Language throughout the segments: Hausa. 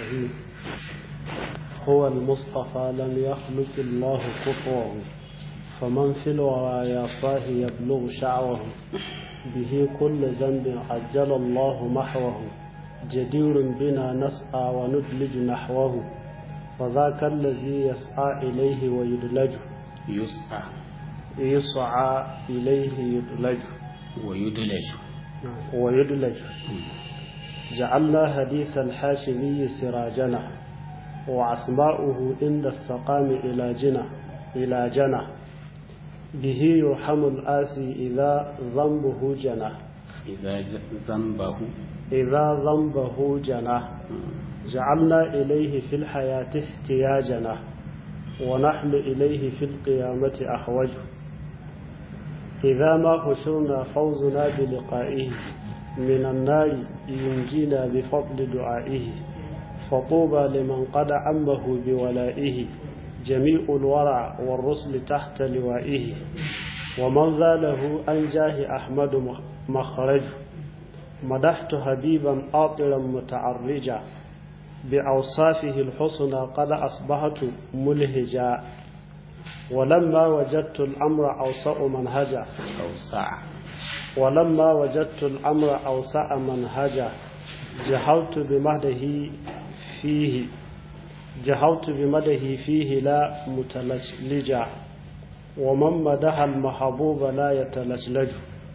الرحيم هو المصطفى لم يخلق الله كفوه فمن في الورى يا صاحي يبلغ شعوه به كل ذنب عجل الله محوه جدير بنا نسعى وندلج نحوه فذاك الذي يسعى إليه ويدلج يسعى يسعى إليه يدلج ويدلج ويدلج جعلنا حديث الحاشمي سراجنا وأسماؤه عند السقام إلى جنة إلى جنة به يرحم الآسي إذا ذنبه جنى إذا ذنبه إذا ذنبه جنى جعلنا إليه في الحياة احتياجنا ونحن إليه في القيامة أحوج إذا ما حشرنا فوزنا بلقائه من النار ينجينا بفضل دعائه فطوبى لمن قد عمه بولائه جميع الورع والرسل تحت لوائه ومن ذاله أنجاه أحمد مخرج مدحت حبيبا آطرا متعرجا بأوصافه الحسنى قد أصبحت ملهجا ولما وجدت الأمر أوسع منهجا أوسع ولما وجدت الأمر أوسع منهجا جهلت بمهده فيه جهلت بمده فيه لا متلجلجا ومن مدح المحبوب لا يتلجلج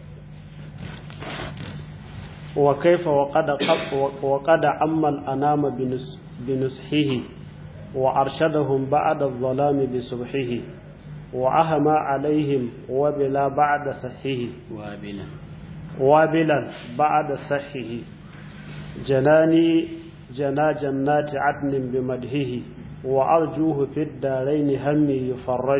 وكيف وقد وقد عم الأنام بنسحه وأرشدهم بعد الظلام بسبحه وأهمى عليهم وبلا بعد سحه وابلا وابلا بعد سحه جناني جنا جنات عدن بمدهه وأرجوه في الدارين همي يفرج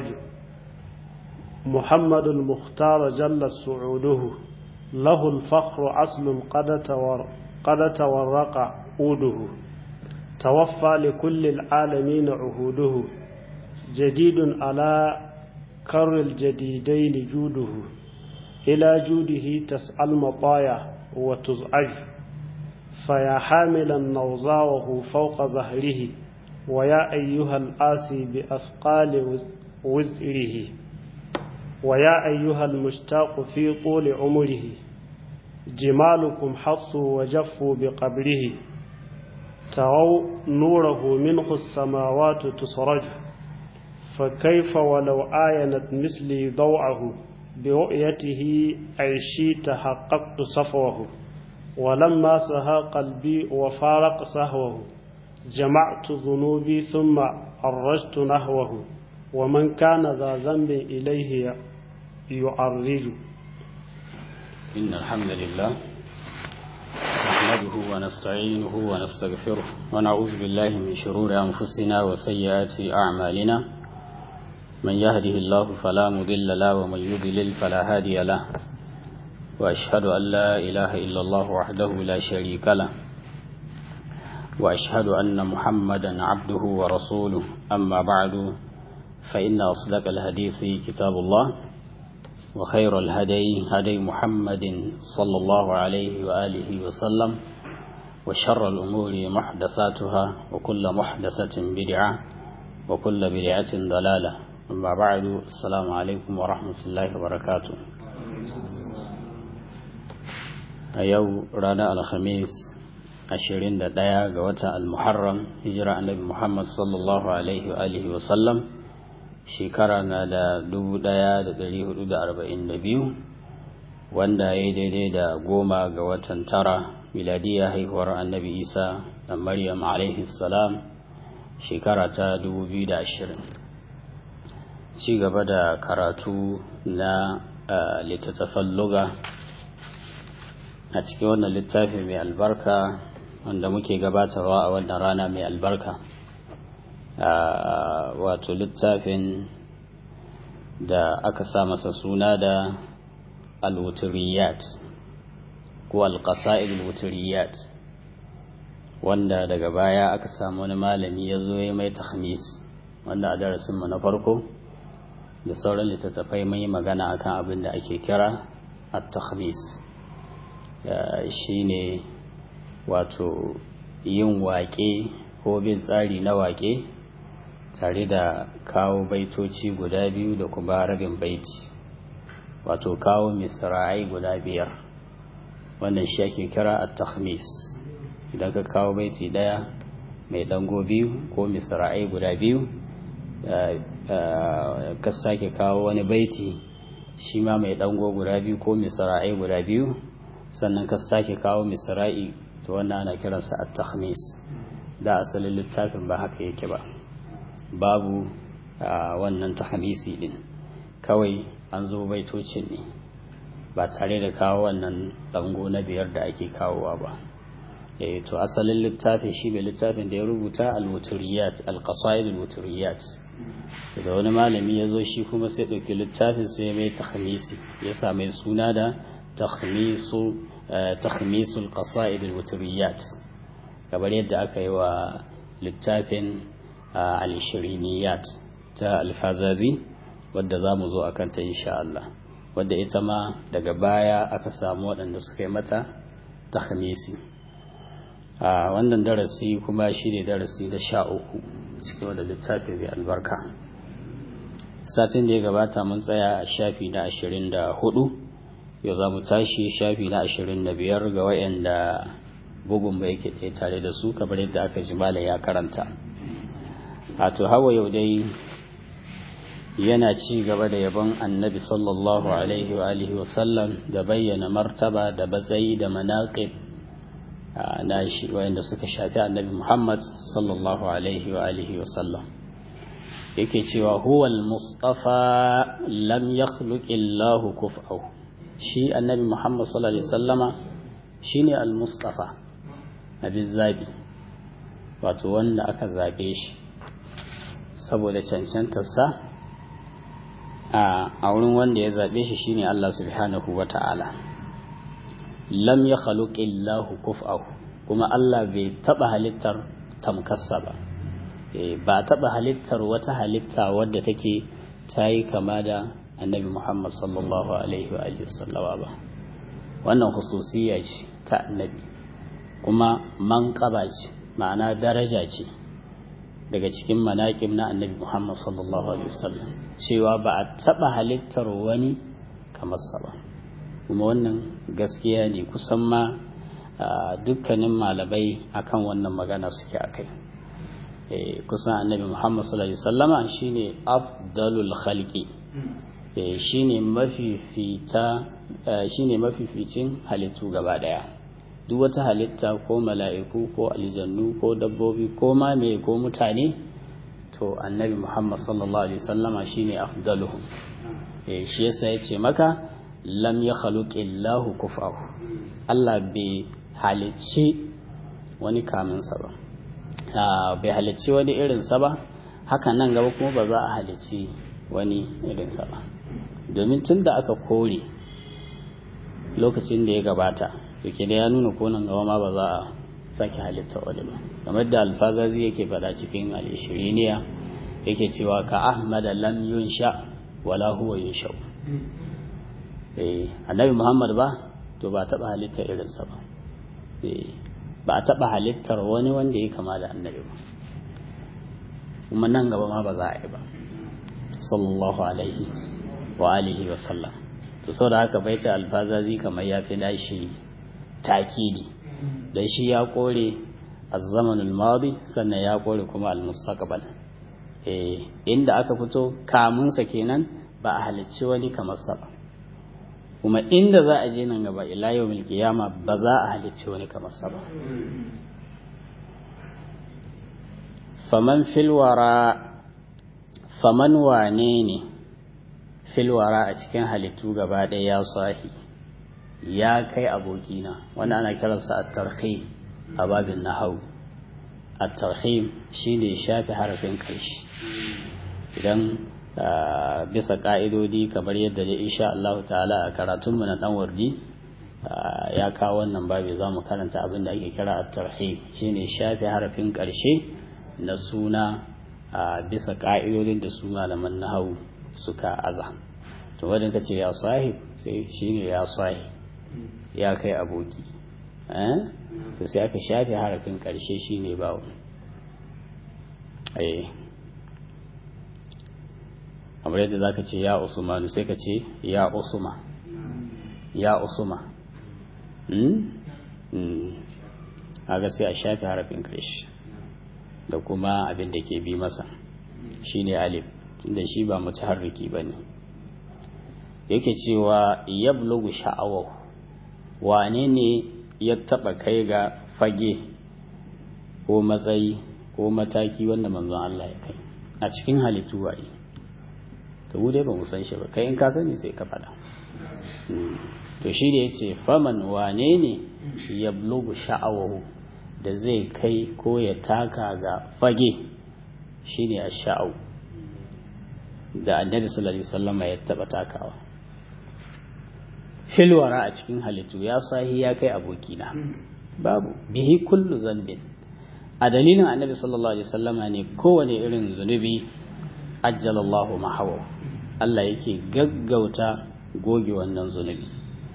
محمد المختار جل سعوده له الفخر أصل قد, تور قد تورق عوده توفى لكل العالمين عهوده جديد على كر الجديدين جوده إلى جوده تسعى المطايا وتزعج فيا حاملا نوزاوه فوق ظهره ويا أيها الآسي بأثقال وزره ويا أيها المشتاق في طول عمره جمالكم حصوا وجفوا بقبره تروا نوره منه السماوات تسرج فكيف ولو آينت مثلي ضوءه برؤيته عيشي تحققت صفوه ولما سها قلبي وفارق سهوه جمعت ذنوبي ثم أرجت نحوه ومن كان ذا ذنب إليه يعرج إن الحمد لله نحمده ونستعينه ونستغفره ونعوذ بالله من شرور أنفسنا وسيئات أعمالنا من يهده الله فلا مضل له ومن يضلل فلا هادي له وأشهد أن لا إله إلا الله وحده لا شريك له وأشهد أن محمدا عبده ورسوله أما بعد فإن أصدق الحديث كتاب الله وخير الهدي هدي محمد صلى الله عليه وآله وسلم وشر الأمور محدثاتها وكل محدثة بدعة وكل بدعة ضلالة أما بعد السلام عليكم ورحمة الله وبركاته أيو رانا الخميس ashirin da ɗaya ga watan al-muharram hijira annabi muhammad sallallahu alaihi wa alihi wa sallam shekara na da dubu ɗaya da ɗari hudu da arba'in da biyu wanda ya yi daidai da goma ga watan tara miladiya haihuwar annabi isa da maryam alaihi salam shekara ta dubu biyu da ashirin ci gaba da karatu na littattafan luga a cikin wannan littafi mai albarka wanda muke gabatarwa a wannan rana mai albarka wato littafin da aka sa masa suna da alwuturiyat ko alƙasa'il wuturiyat wanda daga baya aka samu wani malami ya zo ya mai tahmis wanda a darasinmu na farko da sauran littattafai mai magana akan abin da ake kira at-tahmis shine wato yin waƙe ko bin tsari na waƙe tare da kawo baitoci guda biyu da kuma rabin baiti wato kawo misra'ai guda biyar wannan shi ake kira a tahmis idan ka kawo baiti daya mai dango biyu ko misra'ai guda biyu ka sake kawo wani baiti shi ma mai dango guda biyu ko misra'ai guda biyu sannan ka sake kawo misra'i to wannan ana kiransa a tahmis da asalin littafin ba haka yake ba babu wannan tahmisi din kawai an zo baitocin ne ba tare da kawo wannan dango na biyar da ake kawowa ba eh to asalin littafin shi bai littafin da ya rubuta al-wuturiyat al-qasaid al-wuturiyat da wani malami ya zo shi kuma sai ɗauki littafin sai mai takhmisi ya sa mai suna da takhmisu takhmisul qasaid al-wuturiyat kamar yadda aka yi wa littafin al-shiriniyat ta al-fazazi wadda za mu zo a kanta insha Allah wadda ita ma daga baya aka samu waɗanda suka yi mata takhmisi a wannan darasi kuma shi ne darasi da sha uku cikin wadda littafi mai albarka satin da ya gabata mun tsaya a shafi na ashirin da hudu yau za mu tashi shafi na ashirin da biyar ga wayanda bugun ba yake ɗaya tare da su kamar yadda aka ji mala ya karanta a to hawa yau dai yana ci gaba da yabon annabi sallallahu alaihi wa alihi wasallam da bayyana martaba da batsayi da manaƙib na shi wayanda suka shafi annabi muhammad sallallahu alaihi wa alihi wasallam yake cewa huwa al-mustafa lam yakhluq illahu kuf'ahu shi annabi muhammad sallallahu alaihi wasallama shine al-mustafa abin zabi wato wanda aka zabe shi saboda cancantarsa a wurin wanda ya zaɓe shi shine Allah subhanahu wa ta'ala lam ya illahu kuf'ahu kuma Allah bai taɓa halittar tamkarsa ba ba taɓa halittar wata halitta wadda take ta yi kama da annabi Muhammad sallallahu alaihi wa sallama ba wannan hususiyya ce ta annabi kuma manƙaba ce ma'ana daraja ce daga cikin manaƙib na annabi Muhammad sallallahu alaihi wasallam cewa ba a taɓa halittar wani kamar sa ba kuma wannan gaskiya ne kusan ma dukkanin malamai akan wannan magana suke akai kusan annabi Muhammad sallallahu alaihi wasallama shine afdalul khalqi shine mafifita shine mafificin halittu gaba daya duk wata halitta ko mala'iku ko aljannu ko dabbobi ko ma me ko mutane to annabi muhammad sallallahu alaihi sallama shine afdaluhum eh shi yasa yace maka lam ya illahu kufahu Allah bai halicci wani kaminsa ba bai halicci wani irinsa ba haka nan gaba kuma ba za a halicci wani irinsa ba domin tun da aka kore lokacin da ya gabata yake da ya nuna konan gaba ma ba za a sake halitta wani ba kamar da alfazazi yake faɗa cikin al'ishiriniya yake cewa ka ahmada lam yunsha wala huwa yunsha eh annabi muhammad ba to ba taɓa halitta irinsa ba ba a taɓa halittar wani wanda ya kama da annabi ba kuma nan gaba ma ba za a yi ba sallallahu alaihi wa alihi wa sallam to saboda haka baita alfazazi kamar ya fi nashi takidi dan shi ya kore az-zamanul madi sannan ya kore kuma al-mustaqbal eh inda aka fito kamun sa kenan ba a halicci wani kamar sa ba kuma inda za a je nan gaba ila yawmil qiyama ba za a halicci wani kamar sa ba faman fil wara faman wane ne fil wara a cikin halittu gaba ɗaya ya sahi ya kai abokina wanda ana kiransa a tarhim a babin nahau a tarhim shi ne shafi harafin ƙarshe idan bisa ƙa'idodi kamar yadda da insha Allah ta'ala a karatunmu na ɗan wardi ya kawo wannan babi za mu karanta abin da ake kira a tarhim shi ne shafi harafin ƙarshe na suna bisa ƙa'idodin da su malaman nahau suka aza to wadda ka ce ya sahib sai shi ne ya sahib ya kai aboki to sai aka shafe harafin ƙarshe shi ne bawo eh kamar yadda za ka ce ya usmanu sai ka ce ya usma ya usma haka sai a shafi harafin karshe da kuma abin da ke bi masa shine alif tunda shi ba mutaharriki ba ne yake cewa yablugu sha'awar wane ne ya taba kai ga fage ko matsayi ko mataki wanda manzon Allah ya kai a cikin halittu waye to mu dai ba mu san shi ba kai in ka sani sai ka faɗa to shi da yace faman wane ne ya blugu sha'awahu da zai kai ko ya taka ga fage shine ash-sha'aw da annabi sallallahu alaihi wasallam ya taba takawa filwara a cikin halittu ya sahi ya kai abokina babu bihi kullu zambin a dalilin annabi sallallahu alaihi wasallama ne kowane irin zunubi ajjalallahu mahawa Allah yake gaggauta goge wannan zunubi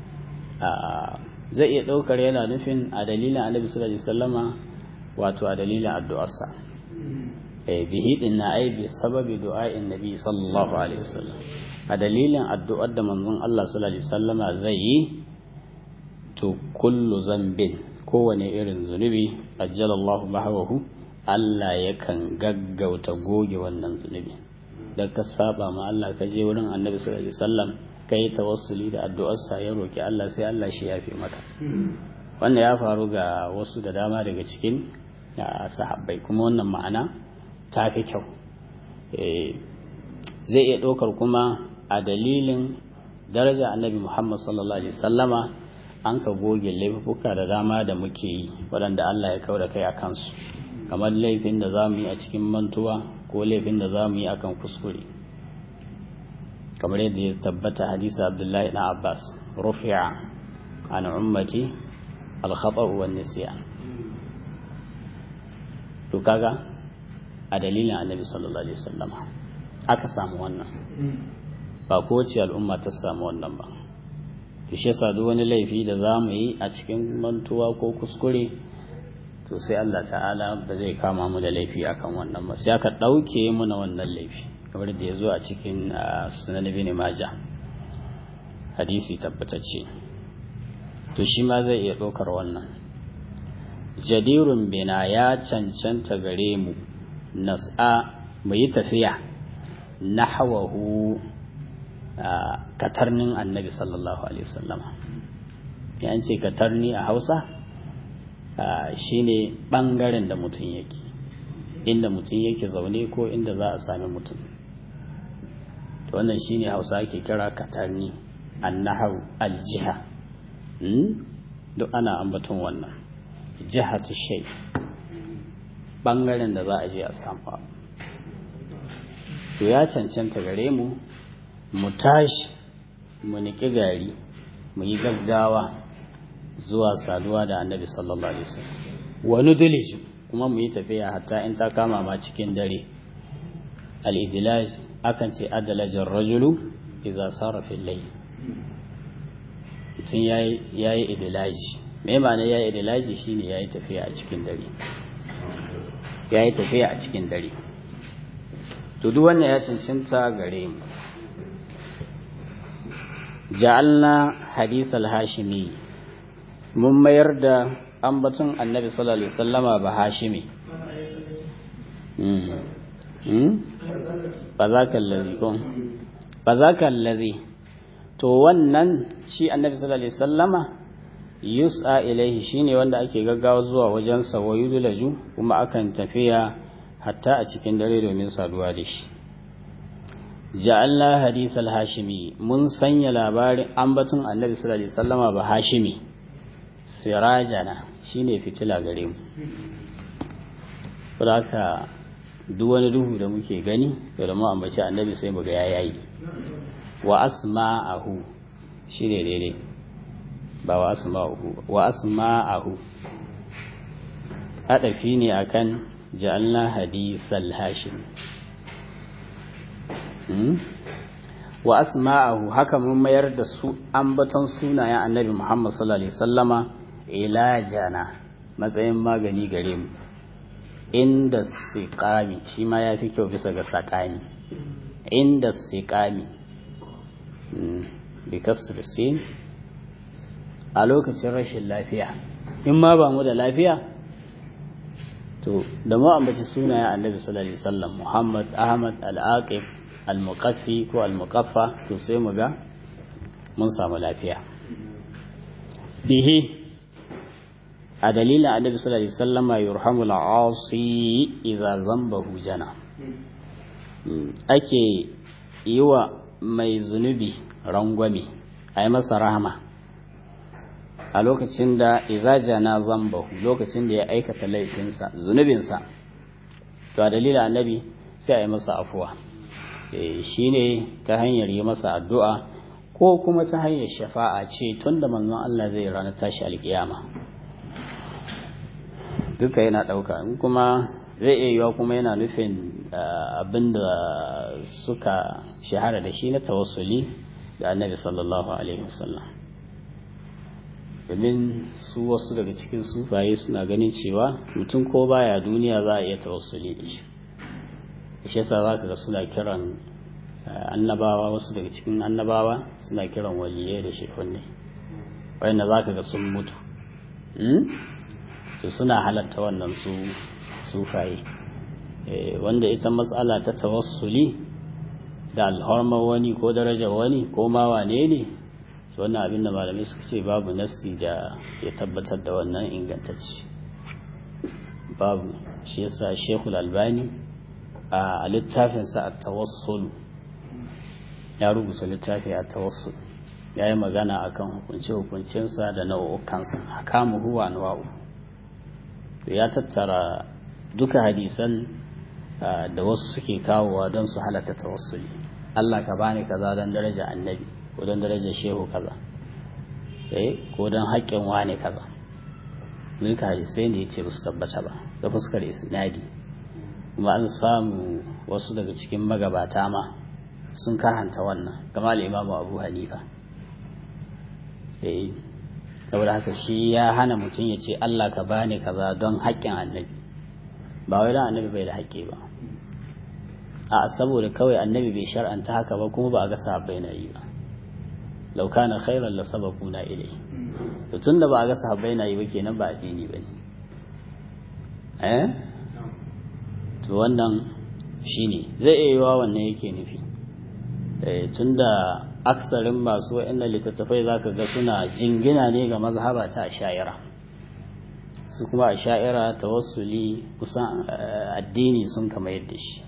zai iya ɗaukar yana nufin a dalilin annabi sallallahu alaihi wasallama wato a dalilin addu'arsa bihi din na ai bi sababi du'a'in nabi sallallahu alaihi wasallam a dalilin addu'ar da manzon Allah sallallahu alaihi wasallama zai yi to kullu zambin kowane irin zunubi ajjalallahu mahawahu Allah yakan gaggauta goge wannan zunubi da ka saba ma Allah ka je wurin Annabi sallallahu alaihi wasallam kai tawassuli da addu'arsa ya roki Allah sai Allah shi yafe maka wannan ya faru ga wasu da dama daga cikin sahabbai kuma wannan ma'ana ta fi kyau zai iya ɗaukar kuma a dalilin daraja annabi Muhammad sallallahu alaihi wasallama an ka goge laifuka da dama da muke yi waɗanda Allah ya kauda kai a kansu kamar laifin da za mu yi a cikin mantuwa ko laifin da za mu yi akan kuskure kamar yadda ya tabbata hadisa abdullahi na abbas rufi'a an ummati al-khata' wa nisyan to kaga a dalilin annabi sallallahu alaihi wasallama aka samu wannan ba kowace al'umma ta samu wannan ba shi yasa duk wani laifi da za mu yi a cikin mantuwa ko kuskure to sai Allah ta'ala ba zai kama mu da laifi akan wannan ba sai aka ɗauke muna wannan laifi kamar da ya zo a cikin sunan ibn maja hadisi tabbatacce to shi ma zai iya ɗaukar wannan jadirun bina ya cancanta gare mu nas'a mu yi tafiya nahwahu katarnin annabi sallallahu alaihi wasallama ya ce katarni a hausa shine bangaren da mutum yake inda mutum yake zaune ko inda za a sami mutum to wannan shine hausa ake kira katarni annahu aljiha duk ana ambaton wannan jihatu shay bangaren da za a je a samu to ya cancanta gare mu mu tashi mu niki gari mu yi gaggawa zuwa saduwa da annabi sallallahu alaihi wasallam wani dilij kuma mu yi tafiya hatta in ta kama ma cikin dare al-idlaj akan ce adalajar rajulu idza sara fil layl mutum yayi yayi idlaji me ma'ana yayi idlaji shine yayi tafiya a cikin dare yayi tafiya a cikin dare to duk wannan ya cancanta gare mu ja'alna hadith al-hashimi mun mayar da ambaton annabi sallallahu alaihi wasallama ba hashimi ba za ka lazi ko ba za ka lazi to wannan shi annabi sallallahu alaihi wasallama yus'a ilaihi shine wanda ake gaggawa zuwa wajen sa wa yudlaju kuma akan tafiya hatta a cikin dare domin saduwa da shi ja'alna hadith al-hashimi mun sanya labarin ambaton annabi sallallahu alaihi wasallama ba hashimi sirajana shine fitila gare mu haka duk wani duhu da muke gani da mu ambaci annabi sai mu ga yayi wa asma'ahu shine daidai ba wa asma'ahu wa asma'ahu adafi ne akan ja'alna hadithal hashim wa asma'ahu haka mun mayar da su ambaton sunayen annabi Muhammad sallallahu alaihi wasallama ilajana matsayin magani gare mu inda siqami shi ma ya fi kyau bisa ga saƙami inda siqami bi kasr sin a lokacin rashin lafiya in ma ba mu da lafiya to da mu ambaci sunayen annabi sallallahu alaihi wasallam Muhammad Ahmad Al-Aqib Al-Muqaffi ko Al-Muqaffa to sai mu ga mun samu lafiya bihi a dalilin annabi sallallahu alaihi wasallama yurhamu al-asi idza zambahu jana ake yi wa mai zunubi rangwame a yi masa rahama a lokacin da idza jana zambahu lokacin da ya aikata laifinsa zunubinsa to a dalilin annabi sai a yi masa afuwa shine ta hanyar yi masa addu'a ko kuma ta hanyar shafa'a ce tun da manzon Allah zai ranar tashi alkiyama duka yana ɗauka in kuma zai iya yiwa kuma yana nufin abin da suka shahara da shi na tawassuli da annabi sallallahu alaihi wasallam domin su wasu daga cikin sufaye suna ganin cewa mutum ko baya duniya za a iya tawassuli da shi shi yasa za ka ga suna kiran annabawa wasu daga cikin annabawa suna kiran waliyai da shekunne wanda za ka ga sun mutu su suna halatta wannan su sufaye wanda ita matsala ta tawassuli da alhormar wani ko darajar wani ko ma wane ne wannan abin da malamai suka ce babu nassi da ya tabbatar da wannan ingantacci babu shi yasa shekul albani a littafinsa a tawassul ya rubuta littafi a tawassul ya yi magana a kan hukunce-hukuncensa da nau'ukansa a kama huwa anwa'u ya tattara duka hadisan da wasu suke kawowa don su halatta tawassuli Allah ka bani kaza don daraja annabi ko don daraja shehu kaza ko don haƙƙin wane kaza duka hadisai ne ya ce ba su tabbata ba da fuskar isnadi kuma an samu wasu daga cikin magabata ma sun karanta wannan kama imamu abu hanifa eh saboda haka shi ya hana mutum ya ce Allah ka bani kaza don haƙƙin annabi ba wai don annabi bai da haƙƙi ba a saboda kawai annabi bai shar'anta haka ba kuma ba a ga sahabbai na yi ba law kana khairan la sabaquna ilai to tunda ba a ga sahabbai na yi ba kenan ba addini bane eh to wannan shine zai iya yiwa wannan yake nufi tunda aksarin masu wa'annan littattafai zaka ga suna jingina ne ga mazhaba ta sha'ira su kuma a sha'ira tawassuli kusan addini sun kama yadda shi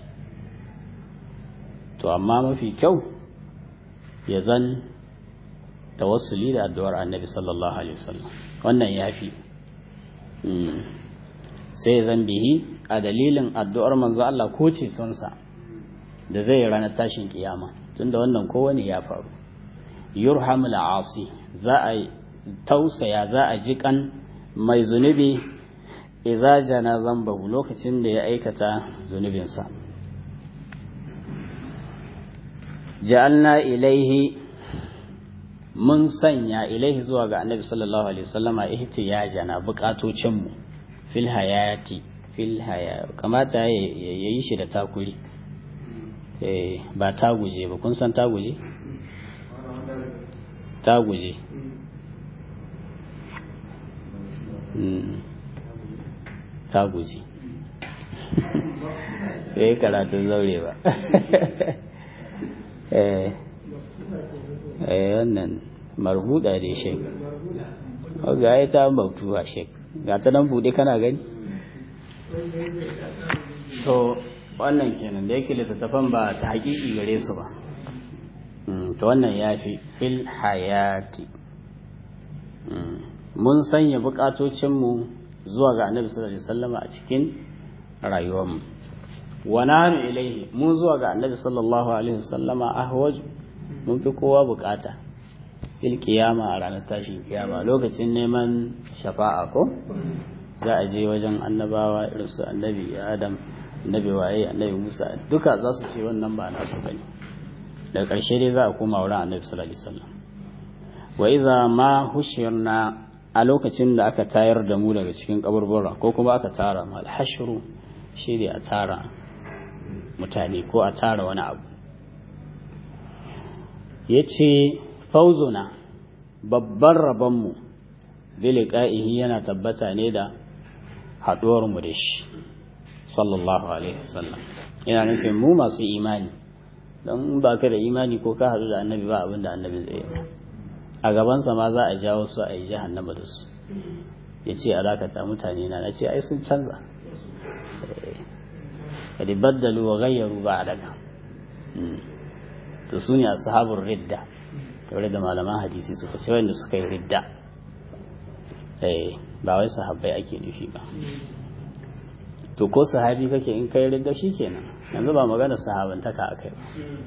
to amma mafi kyau ya zan tawassuli da addu'ar annabi sallallahu alaihi wasallam wannan yafi sai zan bihi a dalilin addu'ar manzo Allah ko cetonsa da zai ranar tashin kiyama tunda wannan kowane ya faru yurhamul asi za a tausaya za a ji kan mai zunubi idza jana zambahu lokacin da ya aikata zunubinsa ja'alna ilaihi mun sanya ilaihi zuwa ga annabi sallallahu alaihi wasallama ihtiyajana bukatocin mu fil hayati fil haya kamata ya yi shi da takuri eh ba ta guje ba kun san ta guje ta guje ta guje eh karatun zaure ba eh eh wannan marbuda dai shek ga ya ta bautuwa shek ga ta nan bude kana gani to wannan kenan da yake littattafan ba ta haƙiƙi gare su ba to wannan ya fi fil hayati mun sanya buƙatocinmu zuwa ga annabi sallallahu alaihi wasallama a cikin rayuwarmu wa nahnu ilaihi mun zuwa ga annabi sallallahu alaihi wasallama ahwaj mun fi kowa bukata fil kiyama a ranar tashin kiyama lokacin neman shafa'a ko za a je wajen annabawa irin su annabi adam annabi waye annabi musa duka za su ce wannan ba nasu bane daga ƙarshe dai za a koma wurin annabi sallallahu alaihi wasallam wa idza ma hushirna a lokacin da aka tayar da mu daga cikin kaburbura ko kuma aka tara mu alhashru shi ne a tara mutane ko a tara wani abu ya ce fauzuna babban rabonmu biliƙa'ihi yana tabbata ne da haɗuwarmu da shi sallallahu alaihi wasallam yana nufin mu masu imani don ba ka da imani ko ka haɗu da annabi ba abin da annabi zai yi a gabansa ma za a jawo su a yi jahannama da su ya ce a dakata mutane na na ce ai sun canza kadi baddalu wa gayyaru ba a daga to su ne a sahabun ridda kamar da malaman hadisi suka ce wanda suka yi ridda ba wai sahabbai ake nufi ba to ko sahabi kake in kai ridda shi kenan yanzu ba magana sahabantaka a kai ba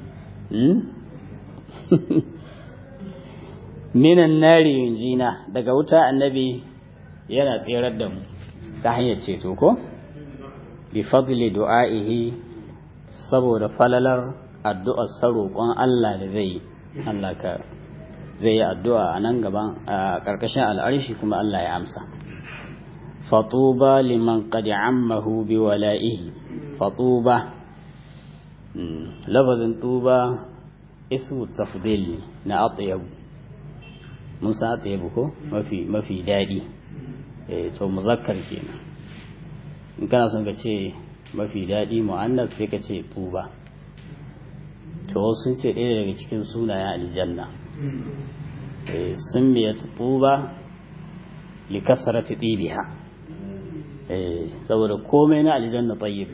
minan nari yunjina daga wuta annabi yana tserar da mu ta hanyar ceto ko bi fadli du'a'ihi saboda falalar addu'ar sa roƙon Allah da zai yi Allah ka zai yi addu'a a nan gaban a ƙarƙashin al'arshi kuma Allah ya amsa fatuba liman qad ammahu bi wala'ihi fatuba lafazin tuba ismu tafdil na atyab mun san atyab ko mafi mafi dadi eh to muzakkar kenan in kana son ka ce mafi dadi muannas sai ka ce tuba to sun ce ɗaya daga cikin sunayen aljanna eh sun biya tuba li kasrati dibiha eh saboda komai na aljanna tayyib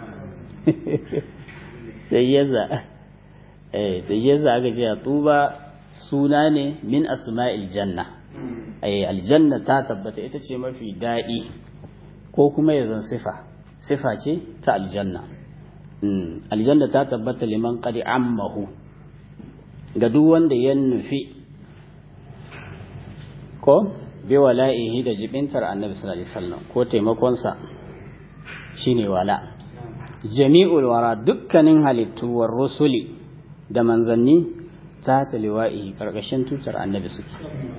sai yaza eh sai yaza aka ce tuba suna ne min asma'il janna eh aljanna ta tabbata ita ce mafi daɗi ko kuma ya zan sifa sifa ce ta aljanna aljanna ta tabbata liman qad ammahu ga duk wanda ya nufi ko bi wala'ihi da jibintar annabi sallallahu alaihi wasallam ko taimakonsa shine wala jami'ul wara dukkanin halittu war rusuli da manzanni ta taliwa'i karkashin tutar annabi suke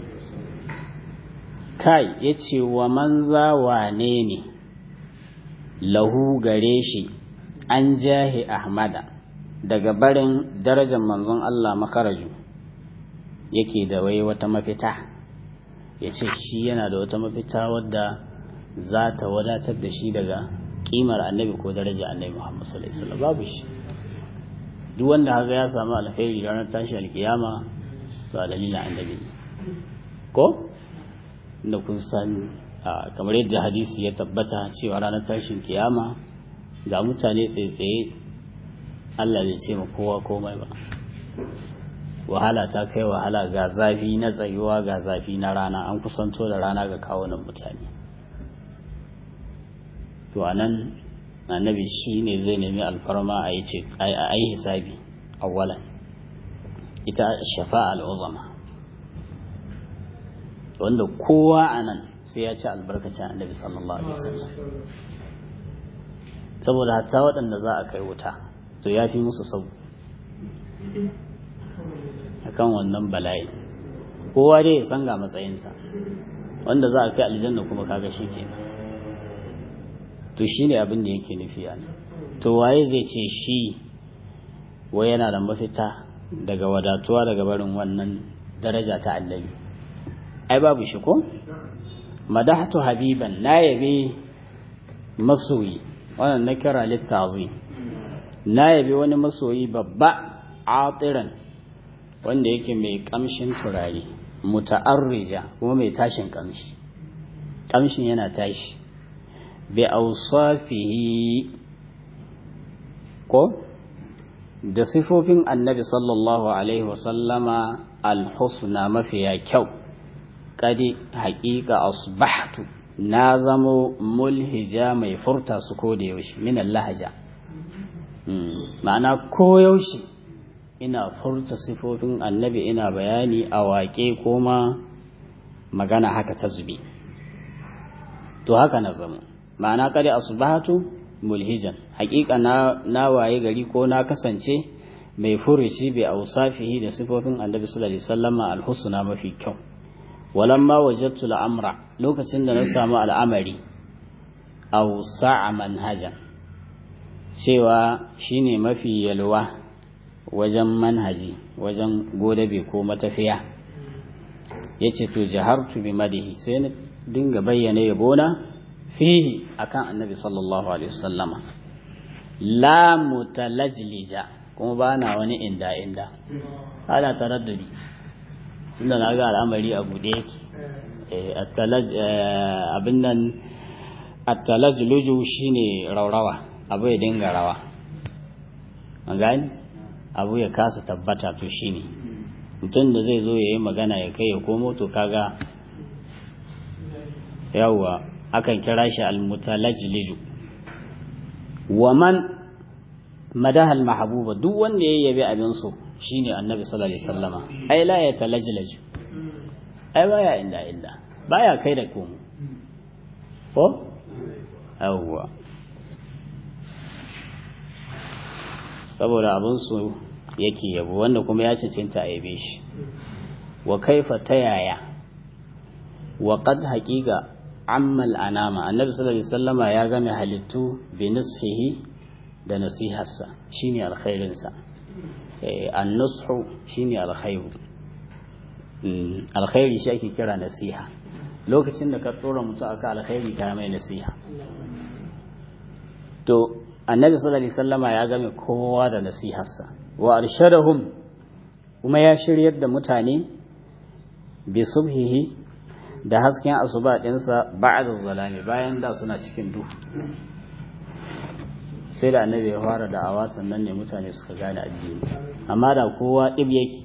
kai yace wa manza wane ne lahu gare shi an jahi ahmada daga barin darajar manzon Allah makaraju yake da wai wata mafita ya ce shi yana da wata mafita wadda za ta wadatar da shi daga kimar annabi ko daraja annabi Muhammad sallallahu alaihi wasallam babu shi duk wanda haka ya samu alkhairi ranar tashi alkiyama to a dalilin annabi ko inda kun san kamar yadda hadisi ya tabbata cewa ranar tashin kiyama ga mutane tsaye-tsaye Allah bai ce ma kowa komai ba wahala ta kai wahala ga zafi na tsayuwa ga zafi na rana an kusanto da rana ga kawunan mutane to anan annabi shi ne zai nemi alfarma a yi ce a yi hisabi awwalan ita shafa'a al'uzama wanda kowa a nan sai ya ci albarkacin annabi sallallahu alaihi wasallam saboda hatta waɗanda za a kai wuta to ya fi musu sau akan wannan bala'i kowa dai ya san ga matsayinsa wanda za a kai aljanna kuma kaga shi ke to shi ne abin da yake nufi a to waye zai ce shi wai yana da mafita daga wadatuwa daga barin wannan daraja ta annabi ai babu shi ko madahatu habiban na yabe masoyi wannan na kira littazi na yabe wani masoyi babba atiran wanda yake mai kamshin turare muta'arrija kuma mai tashin kamshi kamshin yana tashi bi awsafihi ko da sifofin annabi sallallahu alaihi wasallama alhusna mafiya kyau kadi haƙiƙa asbahtu na zamo mulhija mai furta su ko da yaushe min lahaja ma'ana ko yaushe ina furta sifofin annabi ina bayani a waƙe ko ma magana haka ta zube to haka na zamo ma'ana kadi asbahtu mulhijan haƙiƙa na, na waye gari ko na kasance mai furuci bai ausafihi da sifofin annabi sallallahu alaihi wasallama alhusna mafi kyau walamma wajadtu al'amra lokacin da na samu al'amari aw sa'a manhajan cewa shine mafi yalwa wajen manhaji wajen godabe ko matafiya ya ce to jahartu bi madihi sai na dinga bayyana yabona fihi akan annabi sallallahu alaihi wasallama la mutalajlija kuma ba na wani inda inda ana taraddudi tunda na ga al'amari a buɗe yake abin nan attalajluju shine raurawa abu ya dinga rawa an gani abu ya kasa tabbata to shine mutum da zai zo ya yi magana ya kai ya komo to kaga yawwa akan kira shi almutalajliju wa man madaha almahbuba duk wanda ya yabi abin so shine annabi sallallahu alaihi wasallama ai la ya talajlaju ai baya inda inda baya kai da komo ko yawwa saboda abin su yake yabo wanda kuma ya cancanta a yabe shi wa kaifa ta yaya wa qad haqiqa ammal anama annabi sallallahu alaihi wasallama ya game halittu bi nasihi da nasiharsa shine alkhairin sa eh an-nushu shine alkhairu alkhairi shi ake kira nasiha lokacin da ka tsora mutu aka alkhairi ka mai nasiha to annabi sallallahu alaihi wasallama ya game kowa da nasiharsa wa arshadahum kuma ya shiryar da mutane bi subhihi da hasken asuba dinsa ba'da zalami bayan da suna cikin duhu sai da annabi ya fara da'awa sannan ne mutane suka gane addini amma da kowa dib yake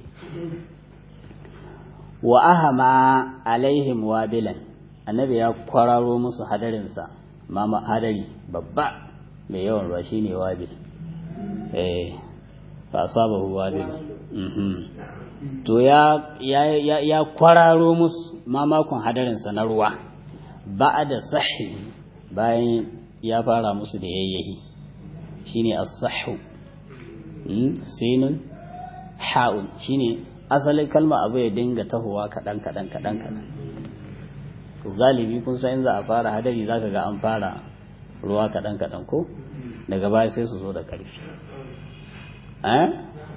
wa ahama alaihim wabilan annabi ya kwararo musu hadarinsa mama hadari babba mai yawan ruwa shine wabil eh fa asabahu wabil to ya ya ya kwararo musu mamakon hadarinsa na ruwa ba'da sahi bayan ya fara musu da yayyahi shine as-sahhu sinun ha'un shine asalin kalma abu ya dinga tahowa kaɗan kaɗan kaɗan kaɗan to galibi kun san in za a fara hadari zaka ga an fara ruwa kaɗan kaɗan ko daga baya sai su zo da ƙarfi eh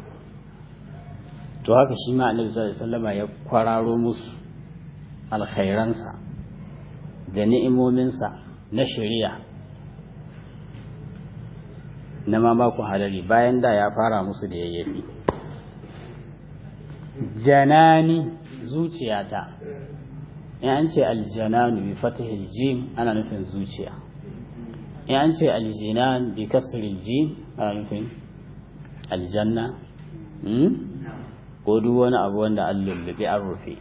to haka shi ma annabi sallallahu alaihi wasallama ya kwararo musu alkhairansa da ni'imominsa na shari'a na mamakon hadari bayan da ya fara musu da yayyafi janani zuciyata in an ce aljananu bi fatihil jim ana nufin zuciya in an ce aljinan bi kasril jim ana nufin aljanna ko duk wani abu wanda an lullube an rufe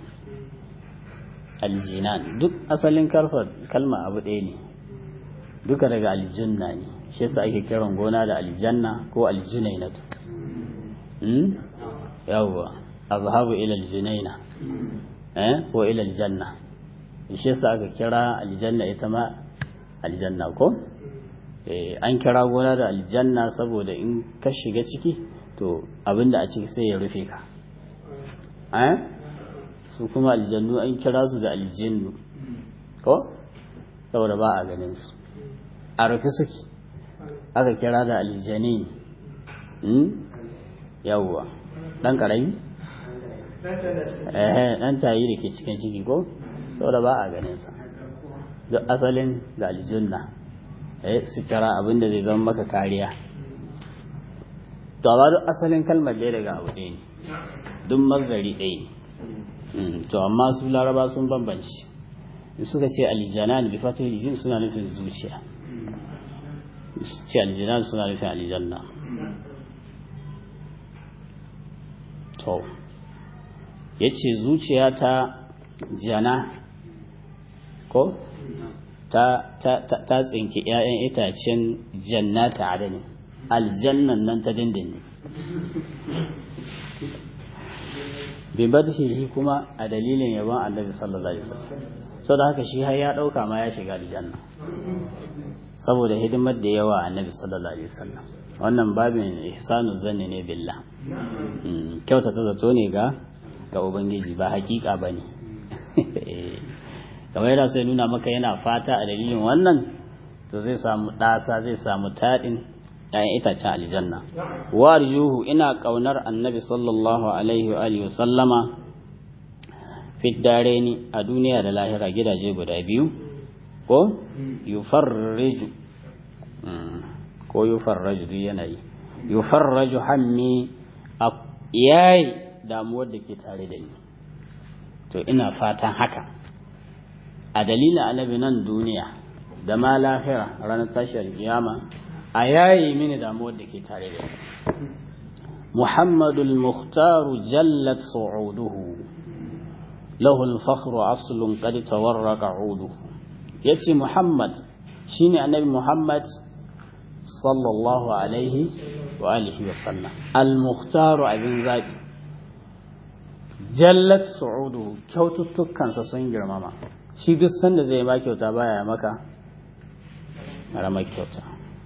aljinan duk asalin kalma abu ɗaya ne duka daga aljunna ne shi yasa ake kiran gona da aljanna ko aljinainatu yawwa azhabu ila aljunaina eh ko ila aljanna shi yasa aka kira aljanna ita ma aljanna ko eh an kira gona da aljanna saboda in ka shiga ciki to abinda a ciki sai ya rufe ka eh su kuma aljannu an kira su da aljinnu ko saboda ba a ganin su a rufe suke aka kira da aljani yawwa dan karami eh dan tayi da ke cikin ciki ko saboda ba a ganin sa duk asalin da aljunna eh su kira abin da zai zama maka kariya to amma duk asalin kalmar ɗaya daga abu ɗaya ne duk mazari ɗaya ne to amma su laraba sun bambanci suka ce aljanan bi fatih aljin suna nufin zuciya ce aljanan suna nufin aljanna to ya ce zuciya ta jana ko ta tsinki 'ya'yan itacen jannata adani aljannan nan ta dindindin bibadhihi kuma a dalilin yabon annabi sallallahu alaihi wasallam so da haka shi har ya dauka ma ya shiga aljanna saboda hidimar da yawa annabi sallallahu alaihi wasallam wannan babin ihsanu zanni ne billah kyauta ta zato ne ga ga ubangiji ba hakika bane kamar yana sai nuna maka yana fata a dalilin wannan to zai samu ɗasa zai samu taɗin ‘ya'yan itacen aljanna warjuhu ina ƙaunar annabi sallallahu alaihi wa alihi sallama fiddareni a duniya da lahira gidaje guda biyu ko yufarriju ko yufarraju duk yanayi yufarraju hammi a yayi damuwar da ke tare da ni to ina fatan haka a dalilin annabi nan duniya da ma lahira ranar tashiyar kiyama a yayi mini damuwar da ke tare da ni muhammadul muhtaru jallat su'uduhu lahu al-fakhru aslun qad tawarraqa 'uduhu yace muhammad shine annabi muhammad sallallahu alaihi wa alihi wa sallam al-muhtaru abin zabi jallat su'udu kyaututtukansa sun girmama shi duk sanda zai ba kyauta baya maka ramar kyauta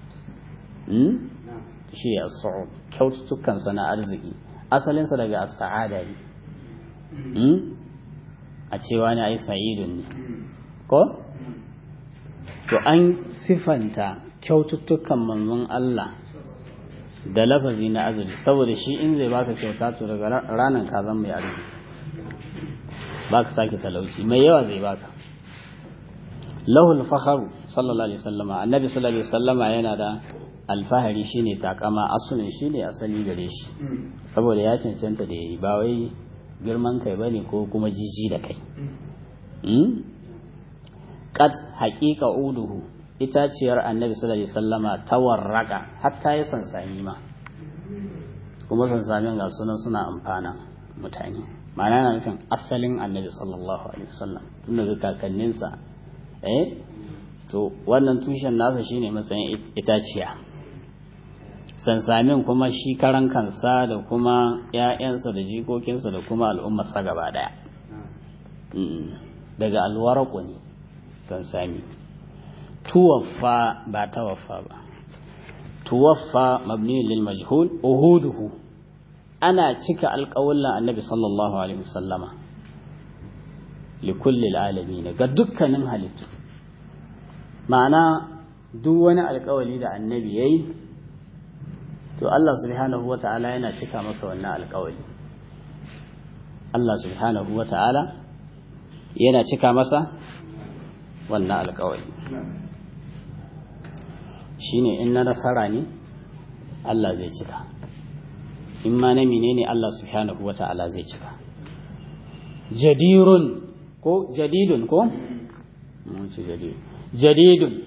shi ya su'ud kyaututtukansa na arziki asalinsa daga as-sa'ada ne a cewa ne ai sa'idun ne ko to an sifanta kyaututtukan manzon Allah da lafazi na azumi saboda shi in zai baka kyauta to daga ranar ka zan mai arziki baka sake talauci mai yawa zai baka lahul fakharu sallallahu alaihi wasallama annabi sallallahu alaihi wasallama yana da alfahari shine takama asulin shine asali gare shi saboda ya cancanta da yayi ba wai girman kai bane ko kuma jiji da kai qad haqiqa uduhu itaciyar annabi sallallahu alaihi wasallama tawarraka hatta ya sansami ma kuma sansamin ga sunan suna amfana mutane ma'ana na nufin asalin annabi sallallahu alaihi wasallam tun daga kakanninsa eh to wannan tushen nasa shine matsayin itaciya sansamin kuma shi karan kansa da kuma ‘ya'yansa da jikokinsa da kuma al'ummarsa gaba daya daga alwaraku ne sansami tuwaffa ba tawaffa ba tuwaffa mabni lil majhul uhuduhu ana cika alƙawullan annabi sallallahu alaihi wasallama likulli alamin ga dukkanin halittu ma'ana duk wani alƙawali da annabi yayi to Allah subhanahu wata'ala yana cika masa wannan alƙawali Allah subhanahu wata'ala yana cika masa wannan alƙawali shine in na nasara ne Allah zai cika in ma na menene Allah subhanahu wata'ala zai cika jadirun ko jadidun ko mun ce jadid jadidun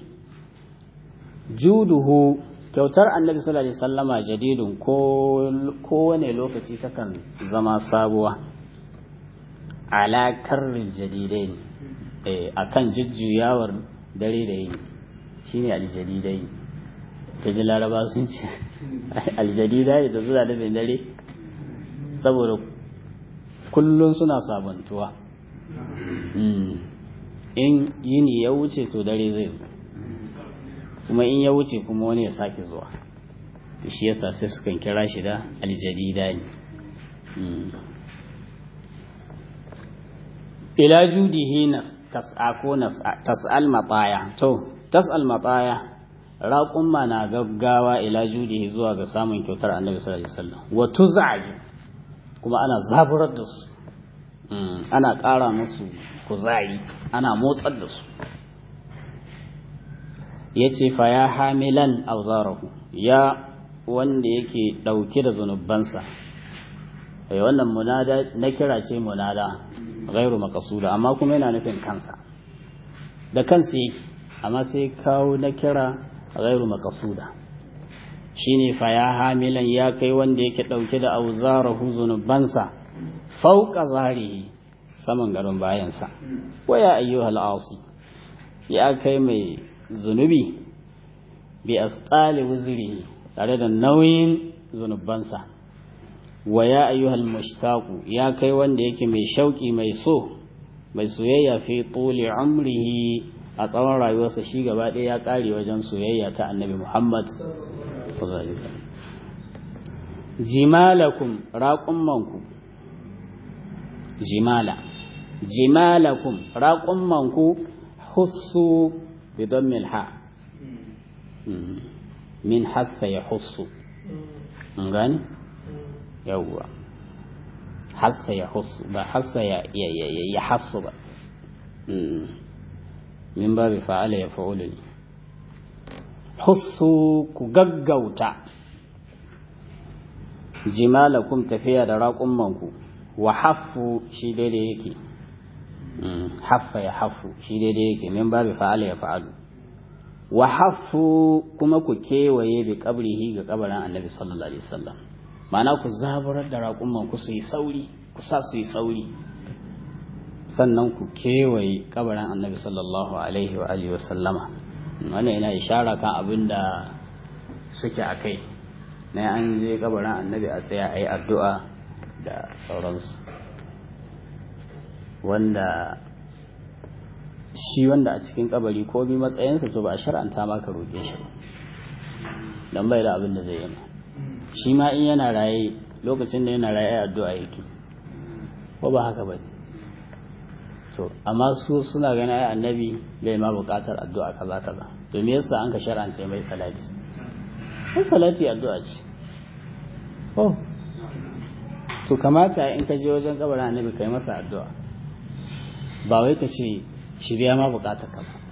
juduhu kyautar annabi sallallahu alaihi wasallama jadidun ko kowane lokaci takan zama sabuwa ala karrin jadidai eh akan jujjuyawar dare da yini shine aljadidai ta ji laraba sun ce aljadidai da zuwa da dare saboda kullum suna sabantuwa in yini ya wuce to dare zai zo kuma in ya wuce kuma wani ya sake zuwa shi yasa sai sukan kira shi da aljadida ne ila judihi na tas'a ko tas'al mataya to tas'al mataya raƙumma na gaggawa ila judihi zuwa ga samun kyautar annabi sallallahu alaihi wasallam wa tuzaju kuma ana zaburar da su ana ƙara musu kuzari ana motsar da su ya ce fa ya hamilan auzarahu ya wanda yake ɗauke da zunubansa ai wannan munada na kira ce munada gairu makasuda amma kuma yana nufin kansa da kansa yake amma sai kawo na kira gairu makasuda shine fa ya hamilan ya kai wanda yake ɗauke da auzarahu zunubansa fauka zarihi saman garin bayansa waya ayyuhal asi ya kai mai zunubi bi asqali wuzri tare da nauyin zunubansa wa ya ayyuhal mushtaqu ya kai wanda yake mai shauki mai so mai soyayya fi tuli umrihi a tsawon rayuwarsa shi gaba ɗaya ya ƙare wajen soyayya ta annabi Muhammad jimalakum raqummanku jimala jimalakum raqummanku hussu bidon milha min hassa ya hussu in gani yawwa hassa ya hussu ba hassa ya ya hassu ba min babu fa'ala ya fa'ulu ne hussu ku gaggauta jimalakum tafiya da raƙummanku wa haffu shi daidai yake haffa ya haffu shi daidai yake min babu fa'ala ya fa'alu wa haffu kuma ku kewaye bi kabrihi ga kabarin annabi sallallahu alaihi wasallam ma'ana ku zaburar da raƙummanku su yi sauri ku sa su yi sauri sannan ku kewaye kabarin annabi sallallahu alaihi wa alihi wasallama wannan yana ishara kan abin da suke a kai na an je kabarin annabi a tsaya a yi addu'a da sauransu wanda shi wanda a cikin kabari ko bi matsayinsa to ba a shar'anta maka roƙe shi ba don bai da abin da zai yi shi ma in yana raye lokacin da yana raye addu'a yake ko ba haka ba to amma su suna ganin ai annabi bai ma buƙatar addu'a kaza kaza to me yasa an ka shar'ance mai salati sai salati addu'a ce oh to kamata in ka je wajen kabarin annabi kai masa addu'a ba wai ka ce shi biya ma bukatar ka ba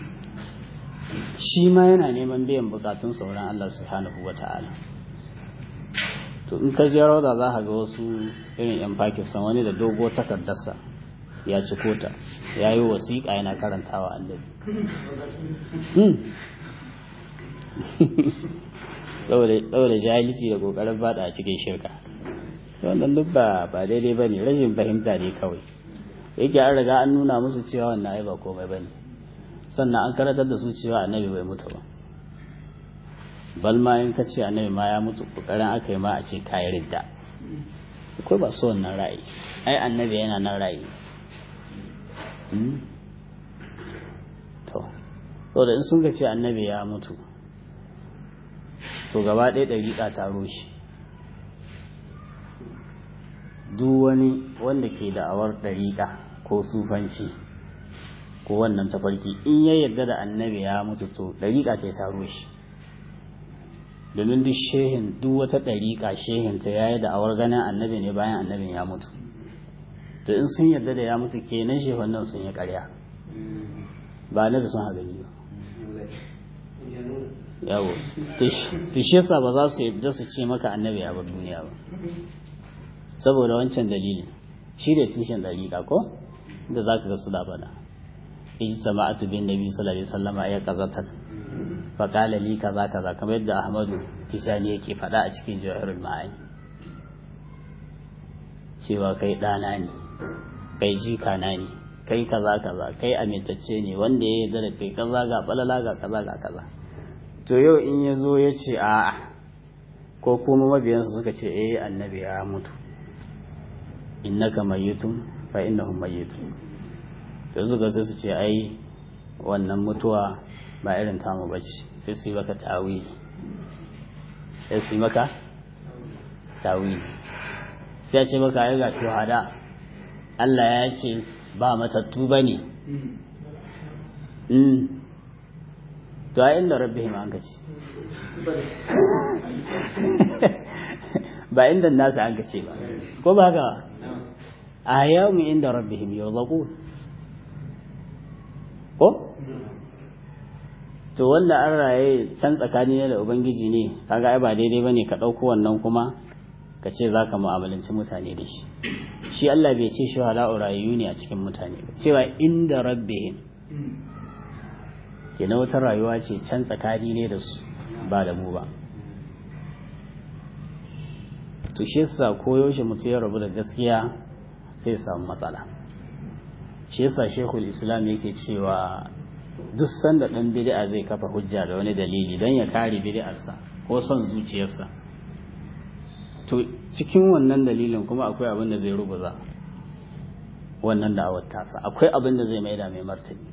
shi ma yana neman biyan bukatun sauran Allah subhanahu wa ta'ala to in ka je rauda za ka ga wasu irin yan Pakistan wani da dogo takardarsa ya ci kota ya yi wasiƙa yana karantawa annabi saboda jahilci da kokarin fada a cikin shirka wannan duk ba ba daidai ba ne rashin fahimta ne kawai yake an riga an nuna musu cewa wannan ai ba komai ba ne sannan an karatar da su cewa annabi bai mutu ba bal ma in ka ce annabi ma ya mutu kokarin aka yi ma a ce kayi ridda akwai ba so wannan ra'ayi ai annabi yana nan ra'ayi to saboda in sun ga ce annabi ya mutu to gaba ɗaya ɗariƙa ta rushe duk wani wanda ke da'awar ɗariƙa ko sufanci ko wannan tafarki in ya yarda da annabi ya mutu to ɗariƙa ta ta rushe domin duk shehin duk wata ɗariƙa shehin ta yayi da'awar ganin annabi ne bayan annabin ya mutu to in sun yarda da ya mutu kenan shehun nan sun yi ƙarya ba annabi sun haɗa ba yawo to shi yasa ba za su yadda su ce maka annabi ya bar duniya ba saboda wancan dalilin shi da tushen dariƙa ko da za ka ga su da bada ijtama'atu bin nabi sallallahu alaihi wasallam ya qazatan fa qala li kaza kaza kamar yadda ahmadu tijani yake faɗa a cikin jawahirul ma'ani cewa kai ɗana ne kai jika na ne kai kaza kaza kai amintacce ne wanda ya yarda da kai kaza ga balala ga kaza ga kaza to yau in ya zo ya ce a'a ko kuma mabiyansa suka ce eh annabi ya mutu innaka mayyitun fa innahum mayyitun to suka sai su ce ai wannan mutuwa ba irin tamu bace sai su yi maka tawili sai su yi maka tawili sai ya ce maka ai ga shuhada Allah ya ce ba matattu bane to a inda rabbihim an kace ba inda nasu an kace ba ko ba haka a yamu inda rabbihim yurzaqu ko to wanda an raye can tsakani ne da ubangiji ne kaga ai ba daidai bane ka dauko wannan kuma ka ce zaka mu'amalanci mutane da shi shi Allah bai ce shuhada'u rayu ne a cikin mutane ba cewa inda rabbihim kenan wata rayuwa ce can tsakani ne da su ba da mu ba to shi yasa koyaushe mutum ya rabu da gaskiya sai ya samu matsala shi yasa shekul islam yake cewa duk sanda ɗan bid'a zai kafa hujja da wani dalili don ya kare bid'arsa ko son zuciyarsa to cikin wannan dalilin kuma akwai abin da zai rubuza wannan da'awar tasa akwai abin da zai maida mai martani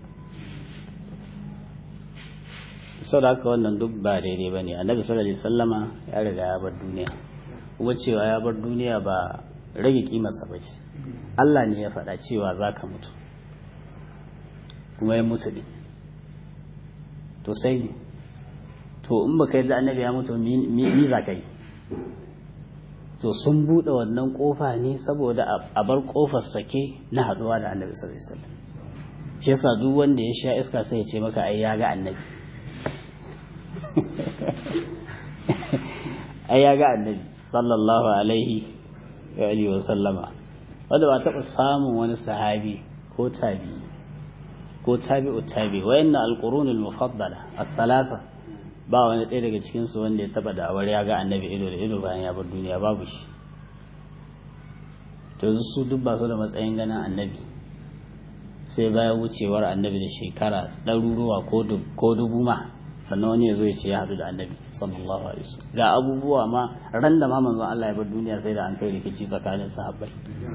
sau da haka wannan duk ba daidai ba ne annabi sallallahu alaihi sallama ya riga ya bar duniya kuma cewa ya bar duniya ba rage kimarsa ba ce Allah ne ya faɗa cewa za ka mutu kuma ya mutu ne to sai ne to in baka yadda annabi ya mutu mi za ka yi to sun buɗe wannan ƙofa ne saboda a bar ƙofar sake na haɗuwa da annabi sallallahu alaihi wasallam shi yasa duk wanda ya sha iska sai ya ce maka ai ya ga annabi ai ya ga annabi sallallahu alaihi wa alihi wa sallama wanda ba taɓa samun wani sahabi ko tabi ko tabi'u tabi wayanna alqurunul mufaddala as-salasa ba wani ɗaya daga cikin su wanda ya taba da'awar ya ga annabi ido da ido bayan ya bar duniya babu shi to su duk ba su da matsayin ganin annabi sai bayan wucewar annabi da shekara ɗaruruwa ko dubu ma sannan wani ya zo ya ce ya haɗu da annabi sallallahu alaihi wasallam ga abubuwa ma ran da ma manzon Allah ya bar duniya sai da an kai rikici tsakanin sahabbai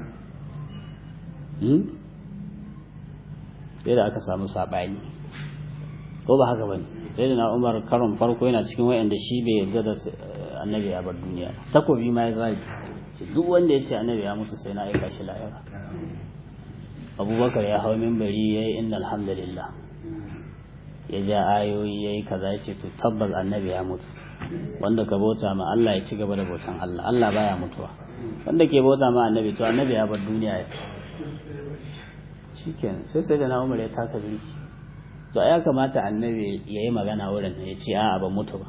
sai da aka samu saɓani ko ba haka bane sai da na umar karon farko yana cikin wayanda shi bai yarda da annabi ya bar duniya takobi ma ya zagi duk wanda ya ce annabi ya mutu sai na aika shi lahira abubakar ya hau mimbari ya yi inna alhamdulillah ya ja ayoyi ya yi kaza ya ce to tabbas annabi ya mutu wanda ka bauta ma Allah ya ci gaba da bautan Allah Allah baya mutuwa wanda ke bauta ma annabi to annabi ya bar duniya ya ce shikenan sai sai da na umar ya taka birki to ya kamata annabi ya yi magana wurin ya ce a'a ba mutu ba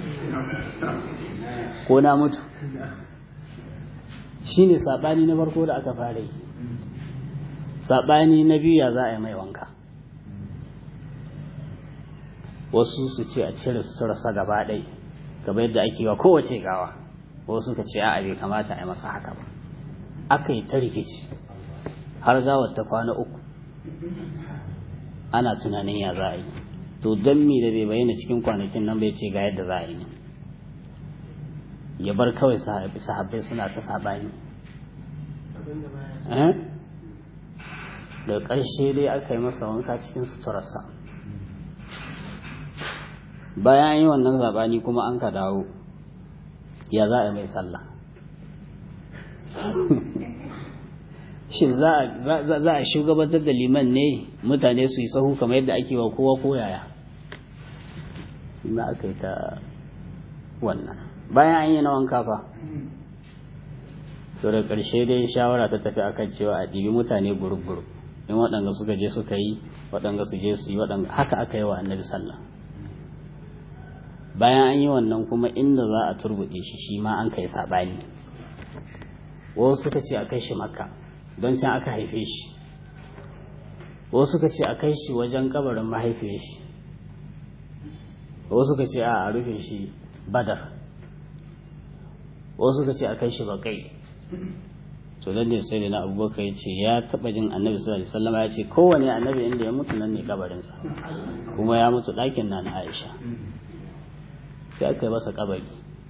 ko na mutu shine sabani na farko da aka fara yi sabani na biyu ya za a yi mai wanka wasu su ce a cire suturarsa gaba ɗai gaba yadda ake wa kowace gawa wasu suka ce a'a bai kamata a yi masa haka ba aka yi ta rikici har gawar ta kwana uku ana tunanin ya za a yi to don mi da bai bayyana cikin kwanakin nan bai ce ga yadda za a yi ne ya bar kawai sahabbai suna ta sabani da ƙarshe dai aka yi masa wanka cikin suturarsa bayan yi wannan zabani kuma an ka dawo ya za a mai sallah shin za a shugabantar da liman ne mutane su yi sahu kamar yadda ake wa kowa ko yaya na aka yi ta wannan bayan an yi na wanka fa to da ƙarshe dai shawara ta tafi akan cewa a ɗibi mutane gurub-gurub in waɗanda suka je suka yi waɗanda su je su yi waɗanda haka aka yi wa annabi sallah bayan an yi wannan kuma inda za a turbuɗe shi shi ma an kai saɓani wasu suka ce a kai shi makka don can aka haife shi wasu suka ce a kai shi wajen kabarin mahaifiyar shi wasu suka ce a rufe shi badar wasu suka ce a kai shi bakai to dan ne sai da na abubakar ya ce ya taba jin annabi sallallahu alaihi wasallam ya ce kowane annabi inda ya mutu nan ne kabarinsa kuma ya mutu ɗakin na na aisha sai aka yi masa kabari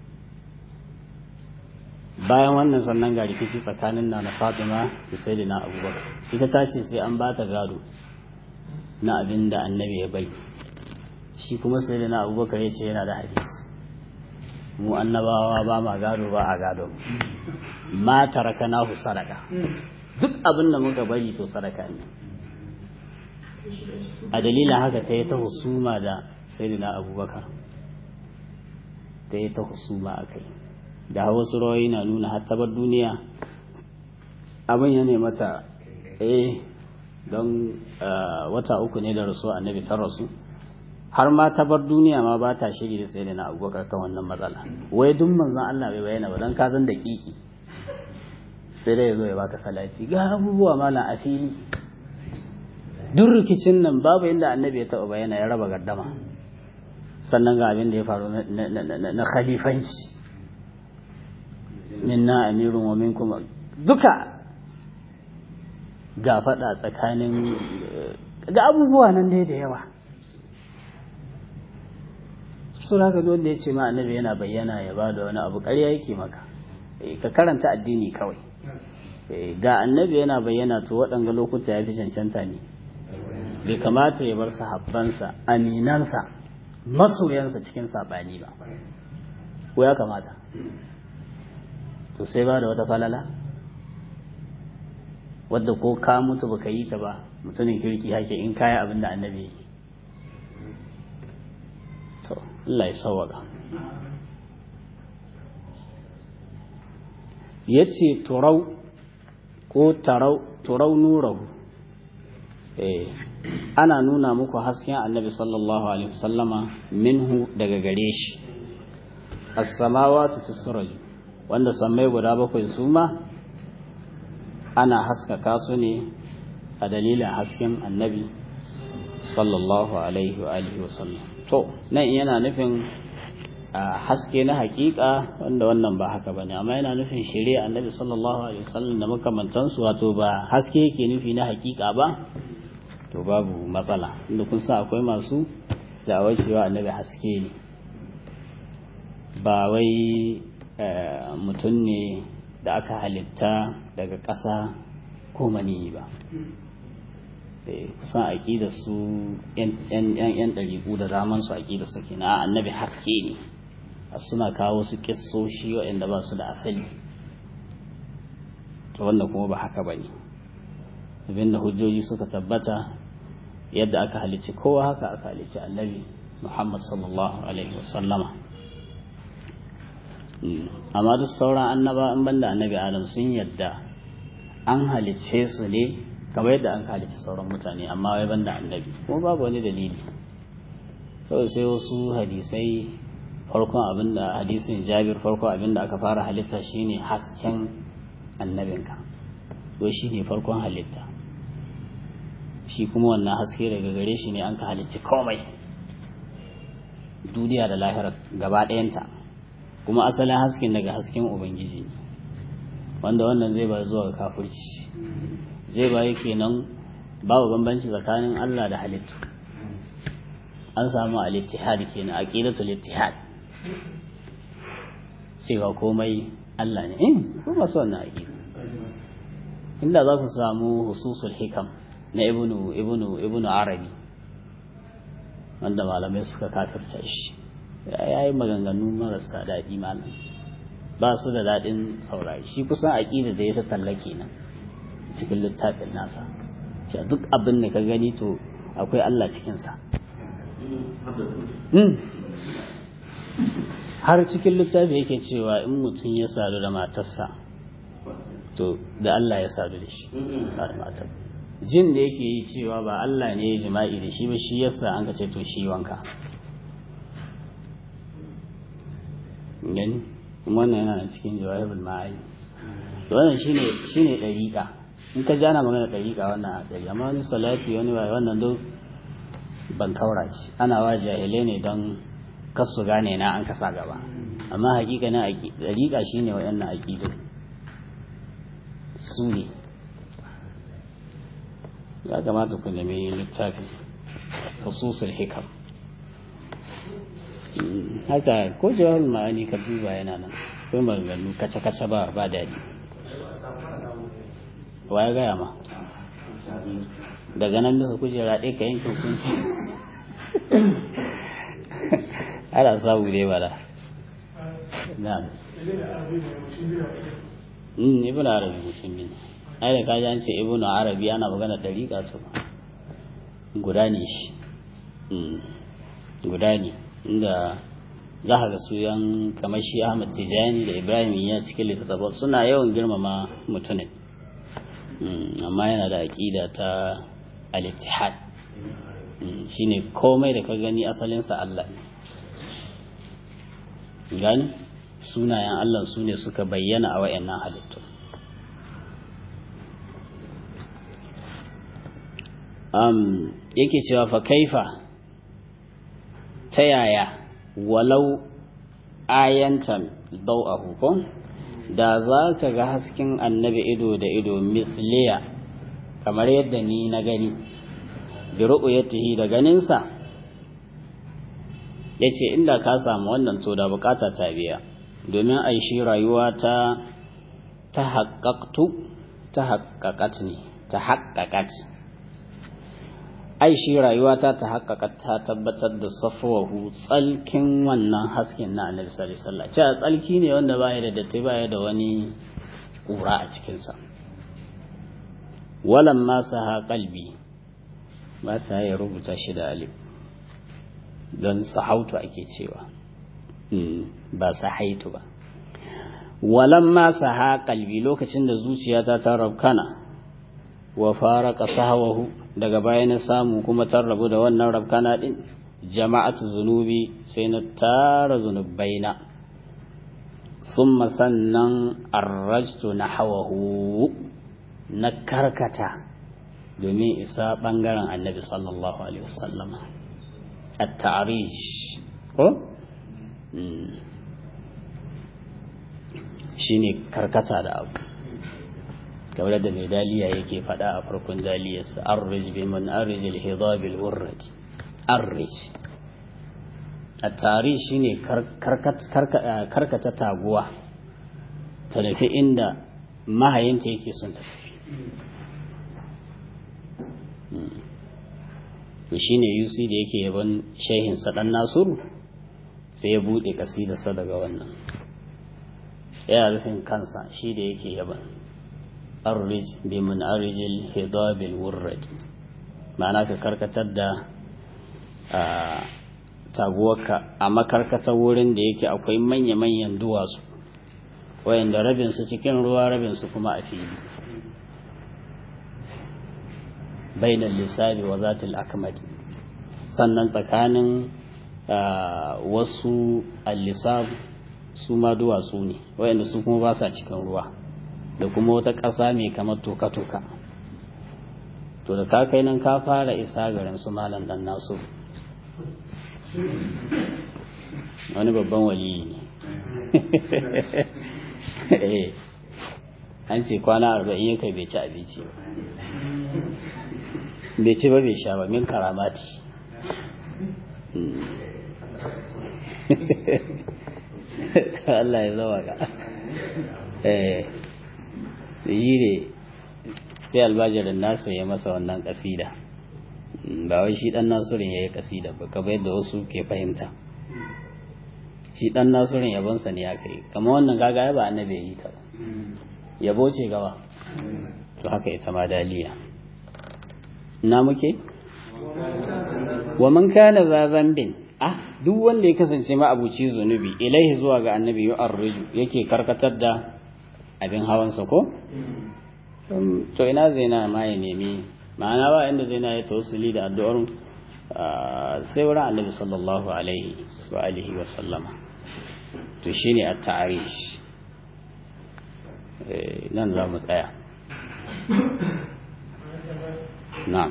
bayan wannan sannan ga rikici tsakanin na na fatima da sai da na abubakar ita ta ce sai an ba ta gado na abin da annabi ya bai shi kuma sai da na abubakar ya ce yana da hadisi mu annabawa ba ma gado ba a gado ma taraka nahu sadaka duk abin da muka bari to sadaka ne a dalilin haka ta yi ta husuma da sayyidina abubakar ta yi ta husuma a kai da wasu rawayi na nuna hattabar duniya abin ya ne mata eh don wata uku ne da rasu annabi ta rasu har ma ta bar duniya ma ba ta shiri da sai da na abubakar kan wannan matsala wai duk manzon Allah bai bayyana ba don ka zan da kiki sai dai ya zo ya baka salati ga abubuwa mala a fili duk rikicin nan babu inda annabi ya taɓa bayyana ya raba gardama sannan ga abin da ya faru na khalifanci minna amirun wa minkum duka ga faɗa tsakanin ga abubuwa nan dai da yawa sun haka wanda ya ce ma annabi yana bayyana ya ba da wani abu ƙarya yake maka ka karanta addini kawai ga annabi yana bayyana to waɗanga lokuta ya fi cancanta ne bai kamata ya bar sahabbansa aminansa masoyansa cikin saɓani ba ko ya kamata to sai ba da wata falala wadda ko ka mutu baka yi ta ba mutumin kirki hake in kaya abin da annabi yi to Allah ya sawaka ya ce turau ko turau nurahu eh ana nuna muku hasken annabi sallallahu alaihi wasallama minhu daga gare shi as-samawati tusraju wanda sammai guda bakwai su ma ana haskaka su ne a dalilin hasken annabi sallallahu alaihi wa alihi wasallam to nan yana nufin haske na hakika wanda wannan ba haka bane amma yana nufin shari'a annabi sallallahu alaihi wasallam da makamantansu wato ba haske yake nufi na hakika ba to babu matsala inda kun sa akwai masu da'awar cewa annabi haske ne ba wai mutum ne da aka halitta daga ƙasa ko maniyi ba kusan aƙida su yan ɗariƙu da daman su aƙida su ke na annabi haske ne suna kawo su ƙisoshi waɗanda ba su da asali to wanda kuma ba haka ba ne abinda hujjoji suka tabbata yadda aka halicci kowa haka aka halicci annabi muhammad sallallahu alaihi wasallama amma duk sauran annaba in banda annabi adam sun yadda an halicce su ne kamar yadda an halicci sauran mutane amma wai banda annabi kuma babu wani dalili kawai sai wasu hadisai farkon abinda hadisin jabir farkon abinda aka fara halitta shine hasken annabinka to shine farkon halitta shi kuma wannan haske daga gare shi ne an ka halicci komai duniya da lahira gaba ɗayanta kuma asalin hasken daga hasken ubangiji ne wanda wannan zai ba zuwa ga kafirci zai ba yake nan babu bambanci tsakanin Allah da halittu an samu al-ittihad kenan aqidatul ittihad cewa komai Allah ne eh kuma so wannan aqida inda za ku samu hususul hikam na ibnu ibnu ibnu arabi wanda malamai suka kafirta shi ya yi maganganu marasa daɗi malam ba su da daɗin saurari shi kusan aƙida da ya ta tallake nan cikin littafin nasa ce duk abin da ka gani to akwai Allah cikinsa har cikin littafi yake cewa in mutum ya sadu da matarsa to da Allah ya sadu da shi ba da matar jin da yake yi cewa ba Allah ne ya jima'i da shi ba shi yasa an ka ce to shi wanka gani wannan yana da cikin jawahirul ma'ani to wannan shine shine dariqa in ka ji ana magana dariqa wannan dari amma wani salati wani wai wannan duk ban kaura shi ana wa jahilai ne don kasu gane na an kasa gaba amma hakika na dariqa shine wayannan aqidu su ne ya kamata ku nemi littafi hususul hikam haka ko jawahar ma'ani ka duba yana nan ko maganganu kace-kace ba ba daɗi wa ya gaya ma daga nan bisa kujera ɗaya ka yanke hukunci ana samu dai bala na'am ibn arabi mutum ne ai da kaji an ce ibn arabi ana magana dariƙa to guda ne shi guda ne inda za ka ga su yan kamar shi ahmad tijani da ibrahim ya cikin littattafan suna yawan girmama mutumin amma yana da aƙida ta al-ittihad shine komai da ka gani asalinsa Allah ne gani sunayen Allah su ne suka bayyana a wayannan halittu um, yake cewa fa kaifa ta yaya walau ayantan dau'ahu ko da za ka ga hasken annabi ido da ido misliya kamar yadda ni na gani bi ru'yatihi da ganinsa yace inda ka samu wannan to da bukata ta biya domin ai shi rayuwa ta ta haqqaqtu ta haqqaqat ne ta haqqaqat ai shi rayuwa ta ta haƙaƙa ta tabbatar da safawahu tsalkin wannan hasken na annabi sallallahu alaihi wasallam cewa tsalki ne wanda baya da datti baya da wani ƙura a cikinsa walan ma saha qalbi ba ta ya rubuta shi da alif don sahautu ake cewa ba sahaitu ba walamma saha kalbi lokacin da zuciyata ta rabkana wa faraka sahawahu daga baya na samu kuma ta rabu da wannan rabkana din jama'atu zunubi sai na tara zunubaina summa sannan arrajtu nahawahu na karkata domin isa bangaren annabi sallallahu alaihi wasallam at-ta'rij ko shine karkata da abu kamar da mai daliya yake faɗa a farkon daliyarsa arrij bi man arrij al-hidab al-wurrad arrij at-tarij shine karkata taguwa ta nufi inda mahayinta yake son ta tafi to shine yusi da yake yaban shehin sa dan nasuru sai ya bude kasidarsa daga wannan ya rufin kansa shi da yake yaban arrij bi mun'arijil hidabil wurrad ma'ana ka karkatar da taguwarka a makarkatar wurin da yake akwai manya-manyan duwatsu wayanda rabinsu cikin ruwa rabinsu kuma a fili bainar lissabi wa zatil akmadi sannan tsakanin wasu al-lisab su ma duwatsu ne wayanda su kuma ba sa cikin ruwa da kuma wata ƙasa mai kamar toka-toka to da ka kai nan ka fara isa garin su malam dan nasu wani babban waliyi ne an ce kwana arba'in ya kai bai ci abinci ba bai ci ba bai sha ba min karamati Allah ya zama ka eh yi ne sai albajirin nasa ya masa wannan kasida ba wai shi dan nasirin ya yi kasida ba kamar yadda wasu ke fahimta shi dan nasirin yabonsa ne ya kai kama wannan gaga ya ba annabi ya yi ta yabo ce gawa to haka ita ma daliya na muke wa man kana za zambin ah duk wanda ya kasance ma abuci zunubi ilaihi zuwa ga annabi yu'arriju yake karkatar da abin hawansa ko to ina zai na ma ya nemi ma'ana ba inda zai na ya tawassuli da addu'ar sai wurin annabi sallallahu alaihi wa alihi wa sallama to shine at-ta'rish nan za mu tsaya na'am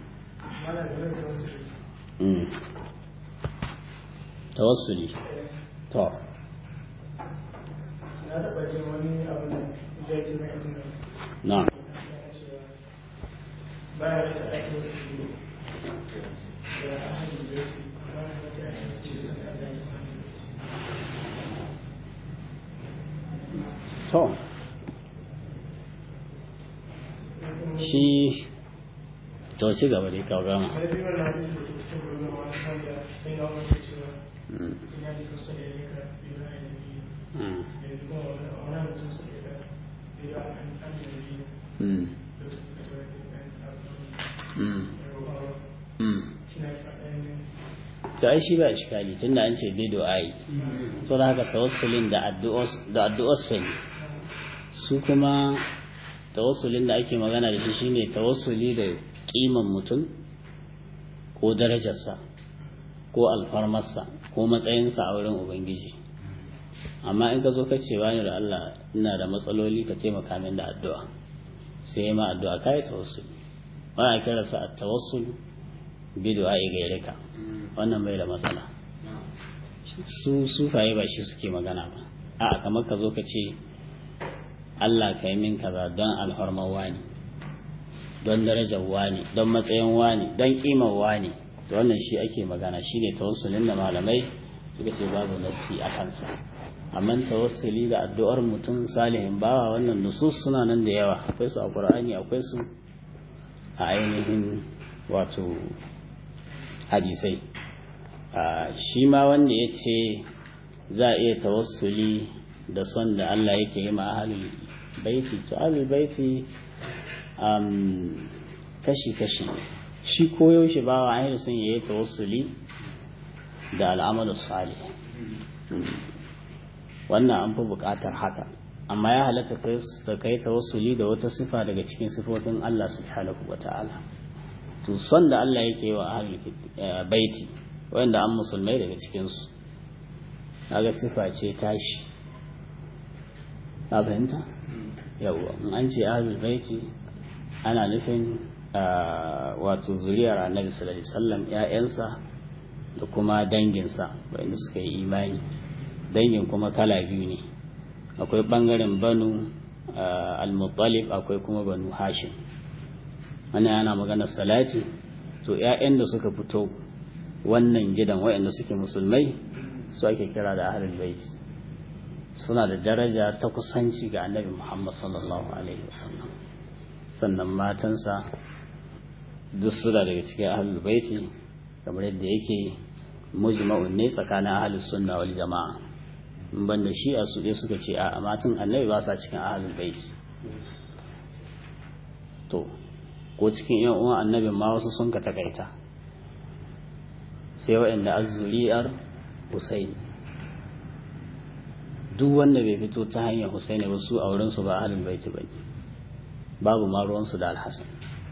tawassuli to na taɓa jin wani abu da jaji mai ajiyar na'am baya da ake wasu da ahalin da yake baya da ta ake wasu da sun Allah ya sami to shi to ci gaba dai kawo gama sai dai wannan hadisi da ke cikin gurbin wani wanda sai na wani cewa Mm, ina da kusa da yanka biyu na yanzu mm, yanzu kuma wani wani mutum su ke da biyu an an yanzu mm, da su suka cewa da ɗan abu mm, da ruwa mm. shi na sa ɗan to ai shi ba iskali tunda an ce bido ai so da haka tawassulin da addu'os da addu'osul su kuma tawassulin da ake magana da shi shine tawassuli da kiman mutum ko darajarsa ko alfarmarsa ko matsayinsa a wurin ubangiji amma in ka zo ka ce wani da Allah ina da matsaloli ka taimaka min da addu'a sai ma addu'a kai tawassuli wannan kira sa at-tawassul bi du'a'i gairika wannan bai da matsala su sufaye ba shi suke magana ba a'a kamar ka zo ka ce Allah ka yi min kaza don alhormar wani don darajar wani don matsayin wani don kimar wani da wannan shi ake magana shi ne tawassulin da malamai suka ce babu nassi a kansa amma tawassuli da addu'ar mutum salihin bawa wannan nusus suna nan da yawa akwai su a qur'ani akwai su a ainihin wato hadisai shi ma wanda ya ce za a iya tawassuli da son da Allah yake yi ma ahalul baiti to ahalul baiti kashi-kashi shi koyaushe ba wa ainihin sun yi tawassuli da al'amalu salih wannan an fi buƙatar haka amma ya halatta ka kai tawassuli da wata sifa daga cikin sifofin Allah subhanahu wa ta'ala to son da Allah yake wa ahlul baiti wanda an musulmai daga cikin su kaga sifa ce tashi ka fahimta yawa in an ce ahlul baiti ana nufin wato zuriyar annabi sallallahu alaihi wasallam ƴaƴansa da kuma danginsa wanda suka yi imani dangin kuma kala biyu ne akwai bangaren banu al-muttalib akwai kuma banu hashim wannan yana magana salati to ƴaƴan da suka fito wannan gidan waɗanda suke musulmai su ake kira da ahlul bait suna da daraja ta kusanci ga annabi Muhammad sallallahu alaihi wasallam sannan matansa duk suna daga cikin ahlul baiti kamar yadda yake mujma'un ne tsakanin ahlus sunna wal jama'a in banda shi a su suka ce a matan annabi ba sa cikin ahlul baiti to ko cikin yan uwan annabin ma wasu sun ka takaita sai waɗanda azzuriyar Husaini duk wanda bai fito ta hanyar Husaini ba su auren su ba ahlul baiti bane babu ma ruwan su da Al-Hasan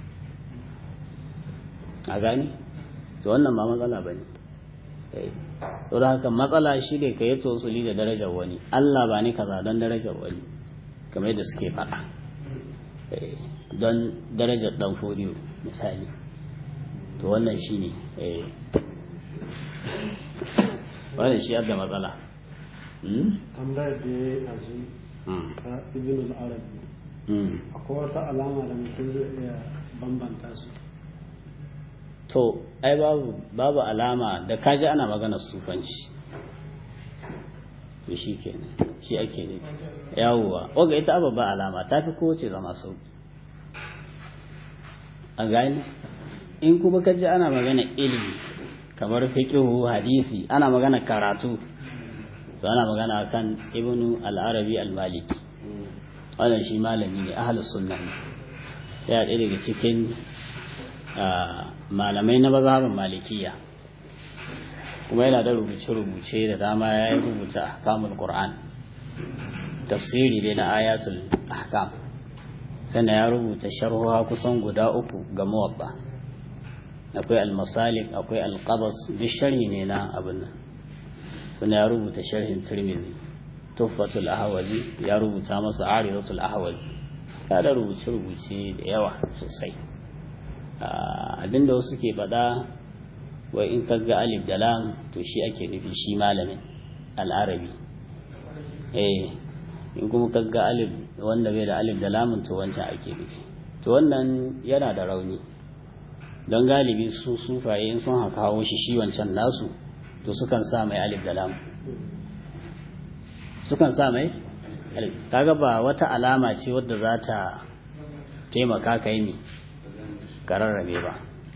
a gani to wannan ma matsala bane eh to da haka matsala shi ne ka yi tosuli da darajar wani Allah ba ni kaza don darajar wani kamar yadda suke faɗa don darajar ɗan fodiyo misali to wannan shi ne wannan shi yadda matsala tambayar da ya yi azu ta ibn al-arabi akwai wata alama da mutum zai iya bambanta su to ai babu babu alama da kaji ana magana sufanci to shi kenan shi ake ne yawwa oga ita babba alama ta fi kowace zama sauki a gani in kuma kaji ana magana ilimi kamar fiqhu hadisi ana magana karatu to ana magana kan ibnu al-arabi al-maliki wannan shi malami ne ahlus sunna ne ya ɗaya daga cikin malamai na mazhabin malikiya kuma yana da rubuce-rubuce da dama ya yi rubuta ahkamul qur'an tafsiri dai na ayatul ahkam sannan ya rubuta sharhuwa kusan guda uku ga muwatta akwai al-masalik akwai al-qabas duk sharhi ne na abin nan sannan ya rubuta sharhin tirmidhi tuhfatul ahwazi ya rubuta masa aridatul ahwazi ya da rubuce-rubuce da yawa sosai abinda wasu ke faɗa wai in kaga alif da lam to shi ake nufi shi malamin al'arabi eh in kuma kaga alif wanda bai da alif da lamun to wancan ake nufi to wannan yana da rauni don galibi su sufaye in sun haka hawo shi shi wancan nasu to sukan sa mai alif da lam sukan sa mai alif kaga ba wata alama ce wadda za ta taimaka kai ne kararrabe ba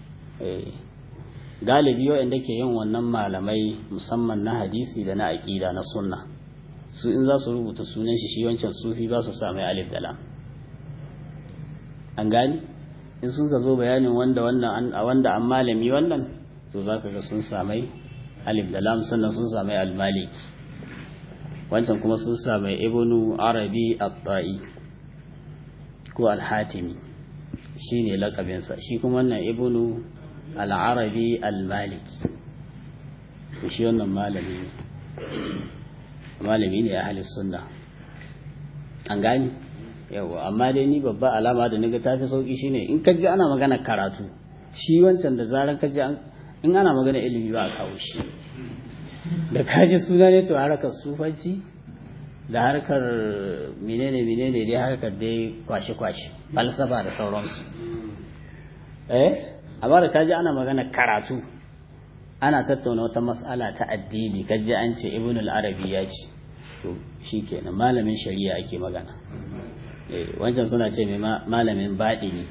galibi waɗanda ke yin wannan malamai musamman na hadisi da na aƙida na sunna su in za su rubuta sunan shi shi wancan sufi ba su sami alif da lam an gani in sun ka zo bayanin wanda wannan a wanda an malami wannan to za ka ga sun sami alif da lam sannan sun sami almaliki wancan kuma sun sami ibnu arabi at-ta'i ko al-hatimi shi ne lakabinsa shi kuma wannan ibnu al'arabi al-maliki shi wannan malami ne malami ne a halis sunna an gani yawa amma dai ni babba alama da naga tafi sauki shine in kaji ana magana karatu shi wancan da zaran kaji in ana magana ilimi ba a kawo shi da kaji suna ne to harkar sufanci da harkar menene menene dai harkar dai kwashe-kwashe falsafa da sauransu eh amma da kaji ana magana karatu ana tattauna wata mas'ala ta addini kaji an ce ibn al-arabi ya ce to shikenan malamin shari'a ake magana eh wancan suna ce mai malamin baɗini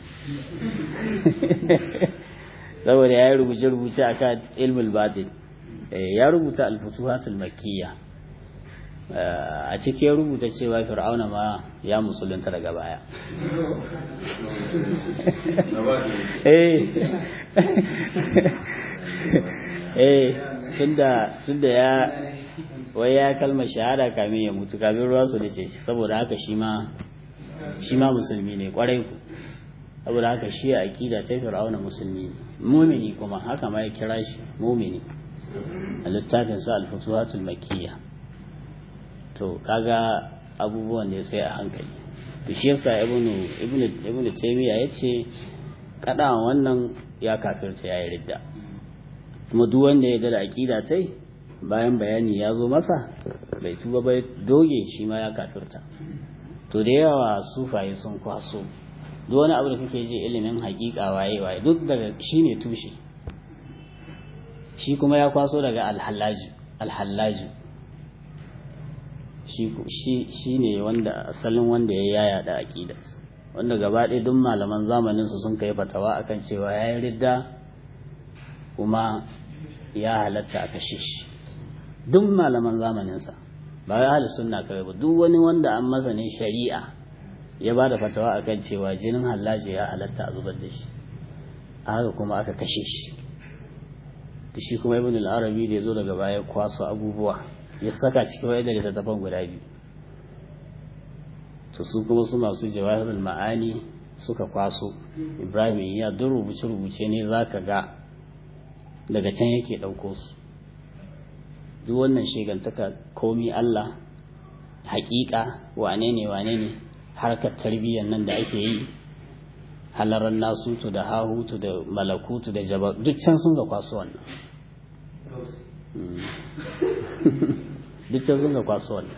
saboda ya yi rubuce-rubuce akan ilmul batin ya rubuta al-futuhatul makkiyya a ciki ya rubuta cewa fir'auna ma ya musulunta daga baya eh eh tunda tunda ya wai ya kalmar shahada kamin ya mutu kamin ruwa su da ce saboda haka shi ma shi ma musulmi ne kwarai ku saboda haka shi a aqida ta fir'auna musulmi ne mumini kuma haka ma ya kira shi mumini a littafin sa al-futuhatul makkiyya to kaga abubuwan da ya sai a hankali to shi yasa ibnu ibnu ibnu taymiya yace kada wannan ya kafirta yayi ridda kuma duk wanda ya da aqida tai bayan bayani ya zo masa bai tuba bai doge shi ma ya kafirta to da yawa sufaye sun kwaso duk wani abu da kake ji ilimin hakika waye waye duk daga shine tushe shi kuma ya kwaso daga alhallaji alhallaji shi ne wanda asalin wanda ya yaya da aƙida wanda gaba ɗaya duk malaman zamanin su sun kai fatawa akan cewa ya yi ridda kuma ya halatta a kashe shi duk malaman zamaninsa ba ya hali sunna kawai ba duk wani wanda an masa ne shari'a ya ba da fatawa akan cewa jinin hallaji ya halatta a zubar da shi a haka kuma aka kashe shi da shi kuma ibn al-arabi da ya zo daga baya kwaso abubuwa ya saka cikin wayar da littattafan guda biyu to su kuma su masu jawahirul ma'ani suka kwaso ibrahim ya duk rubuce-rubuce ne za ka ga daga can yake ɗauko su duk wannan shegantaka komi allah haƙiƙa wane ne wane ne harkar tarbiyyar nan da ake yi halarar nasutu da hahutu da malakutu da jaba duk can sun ga kwaso wannan duk can sun ga kwaso wannan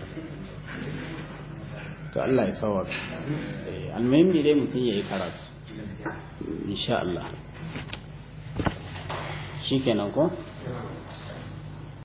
to Allah ya sawar almuhim dai mutum ya yi karatu insha Allah shi kenan ko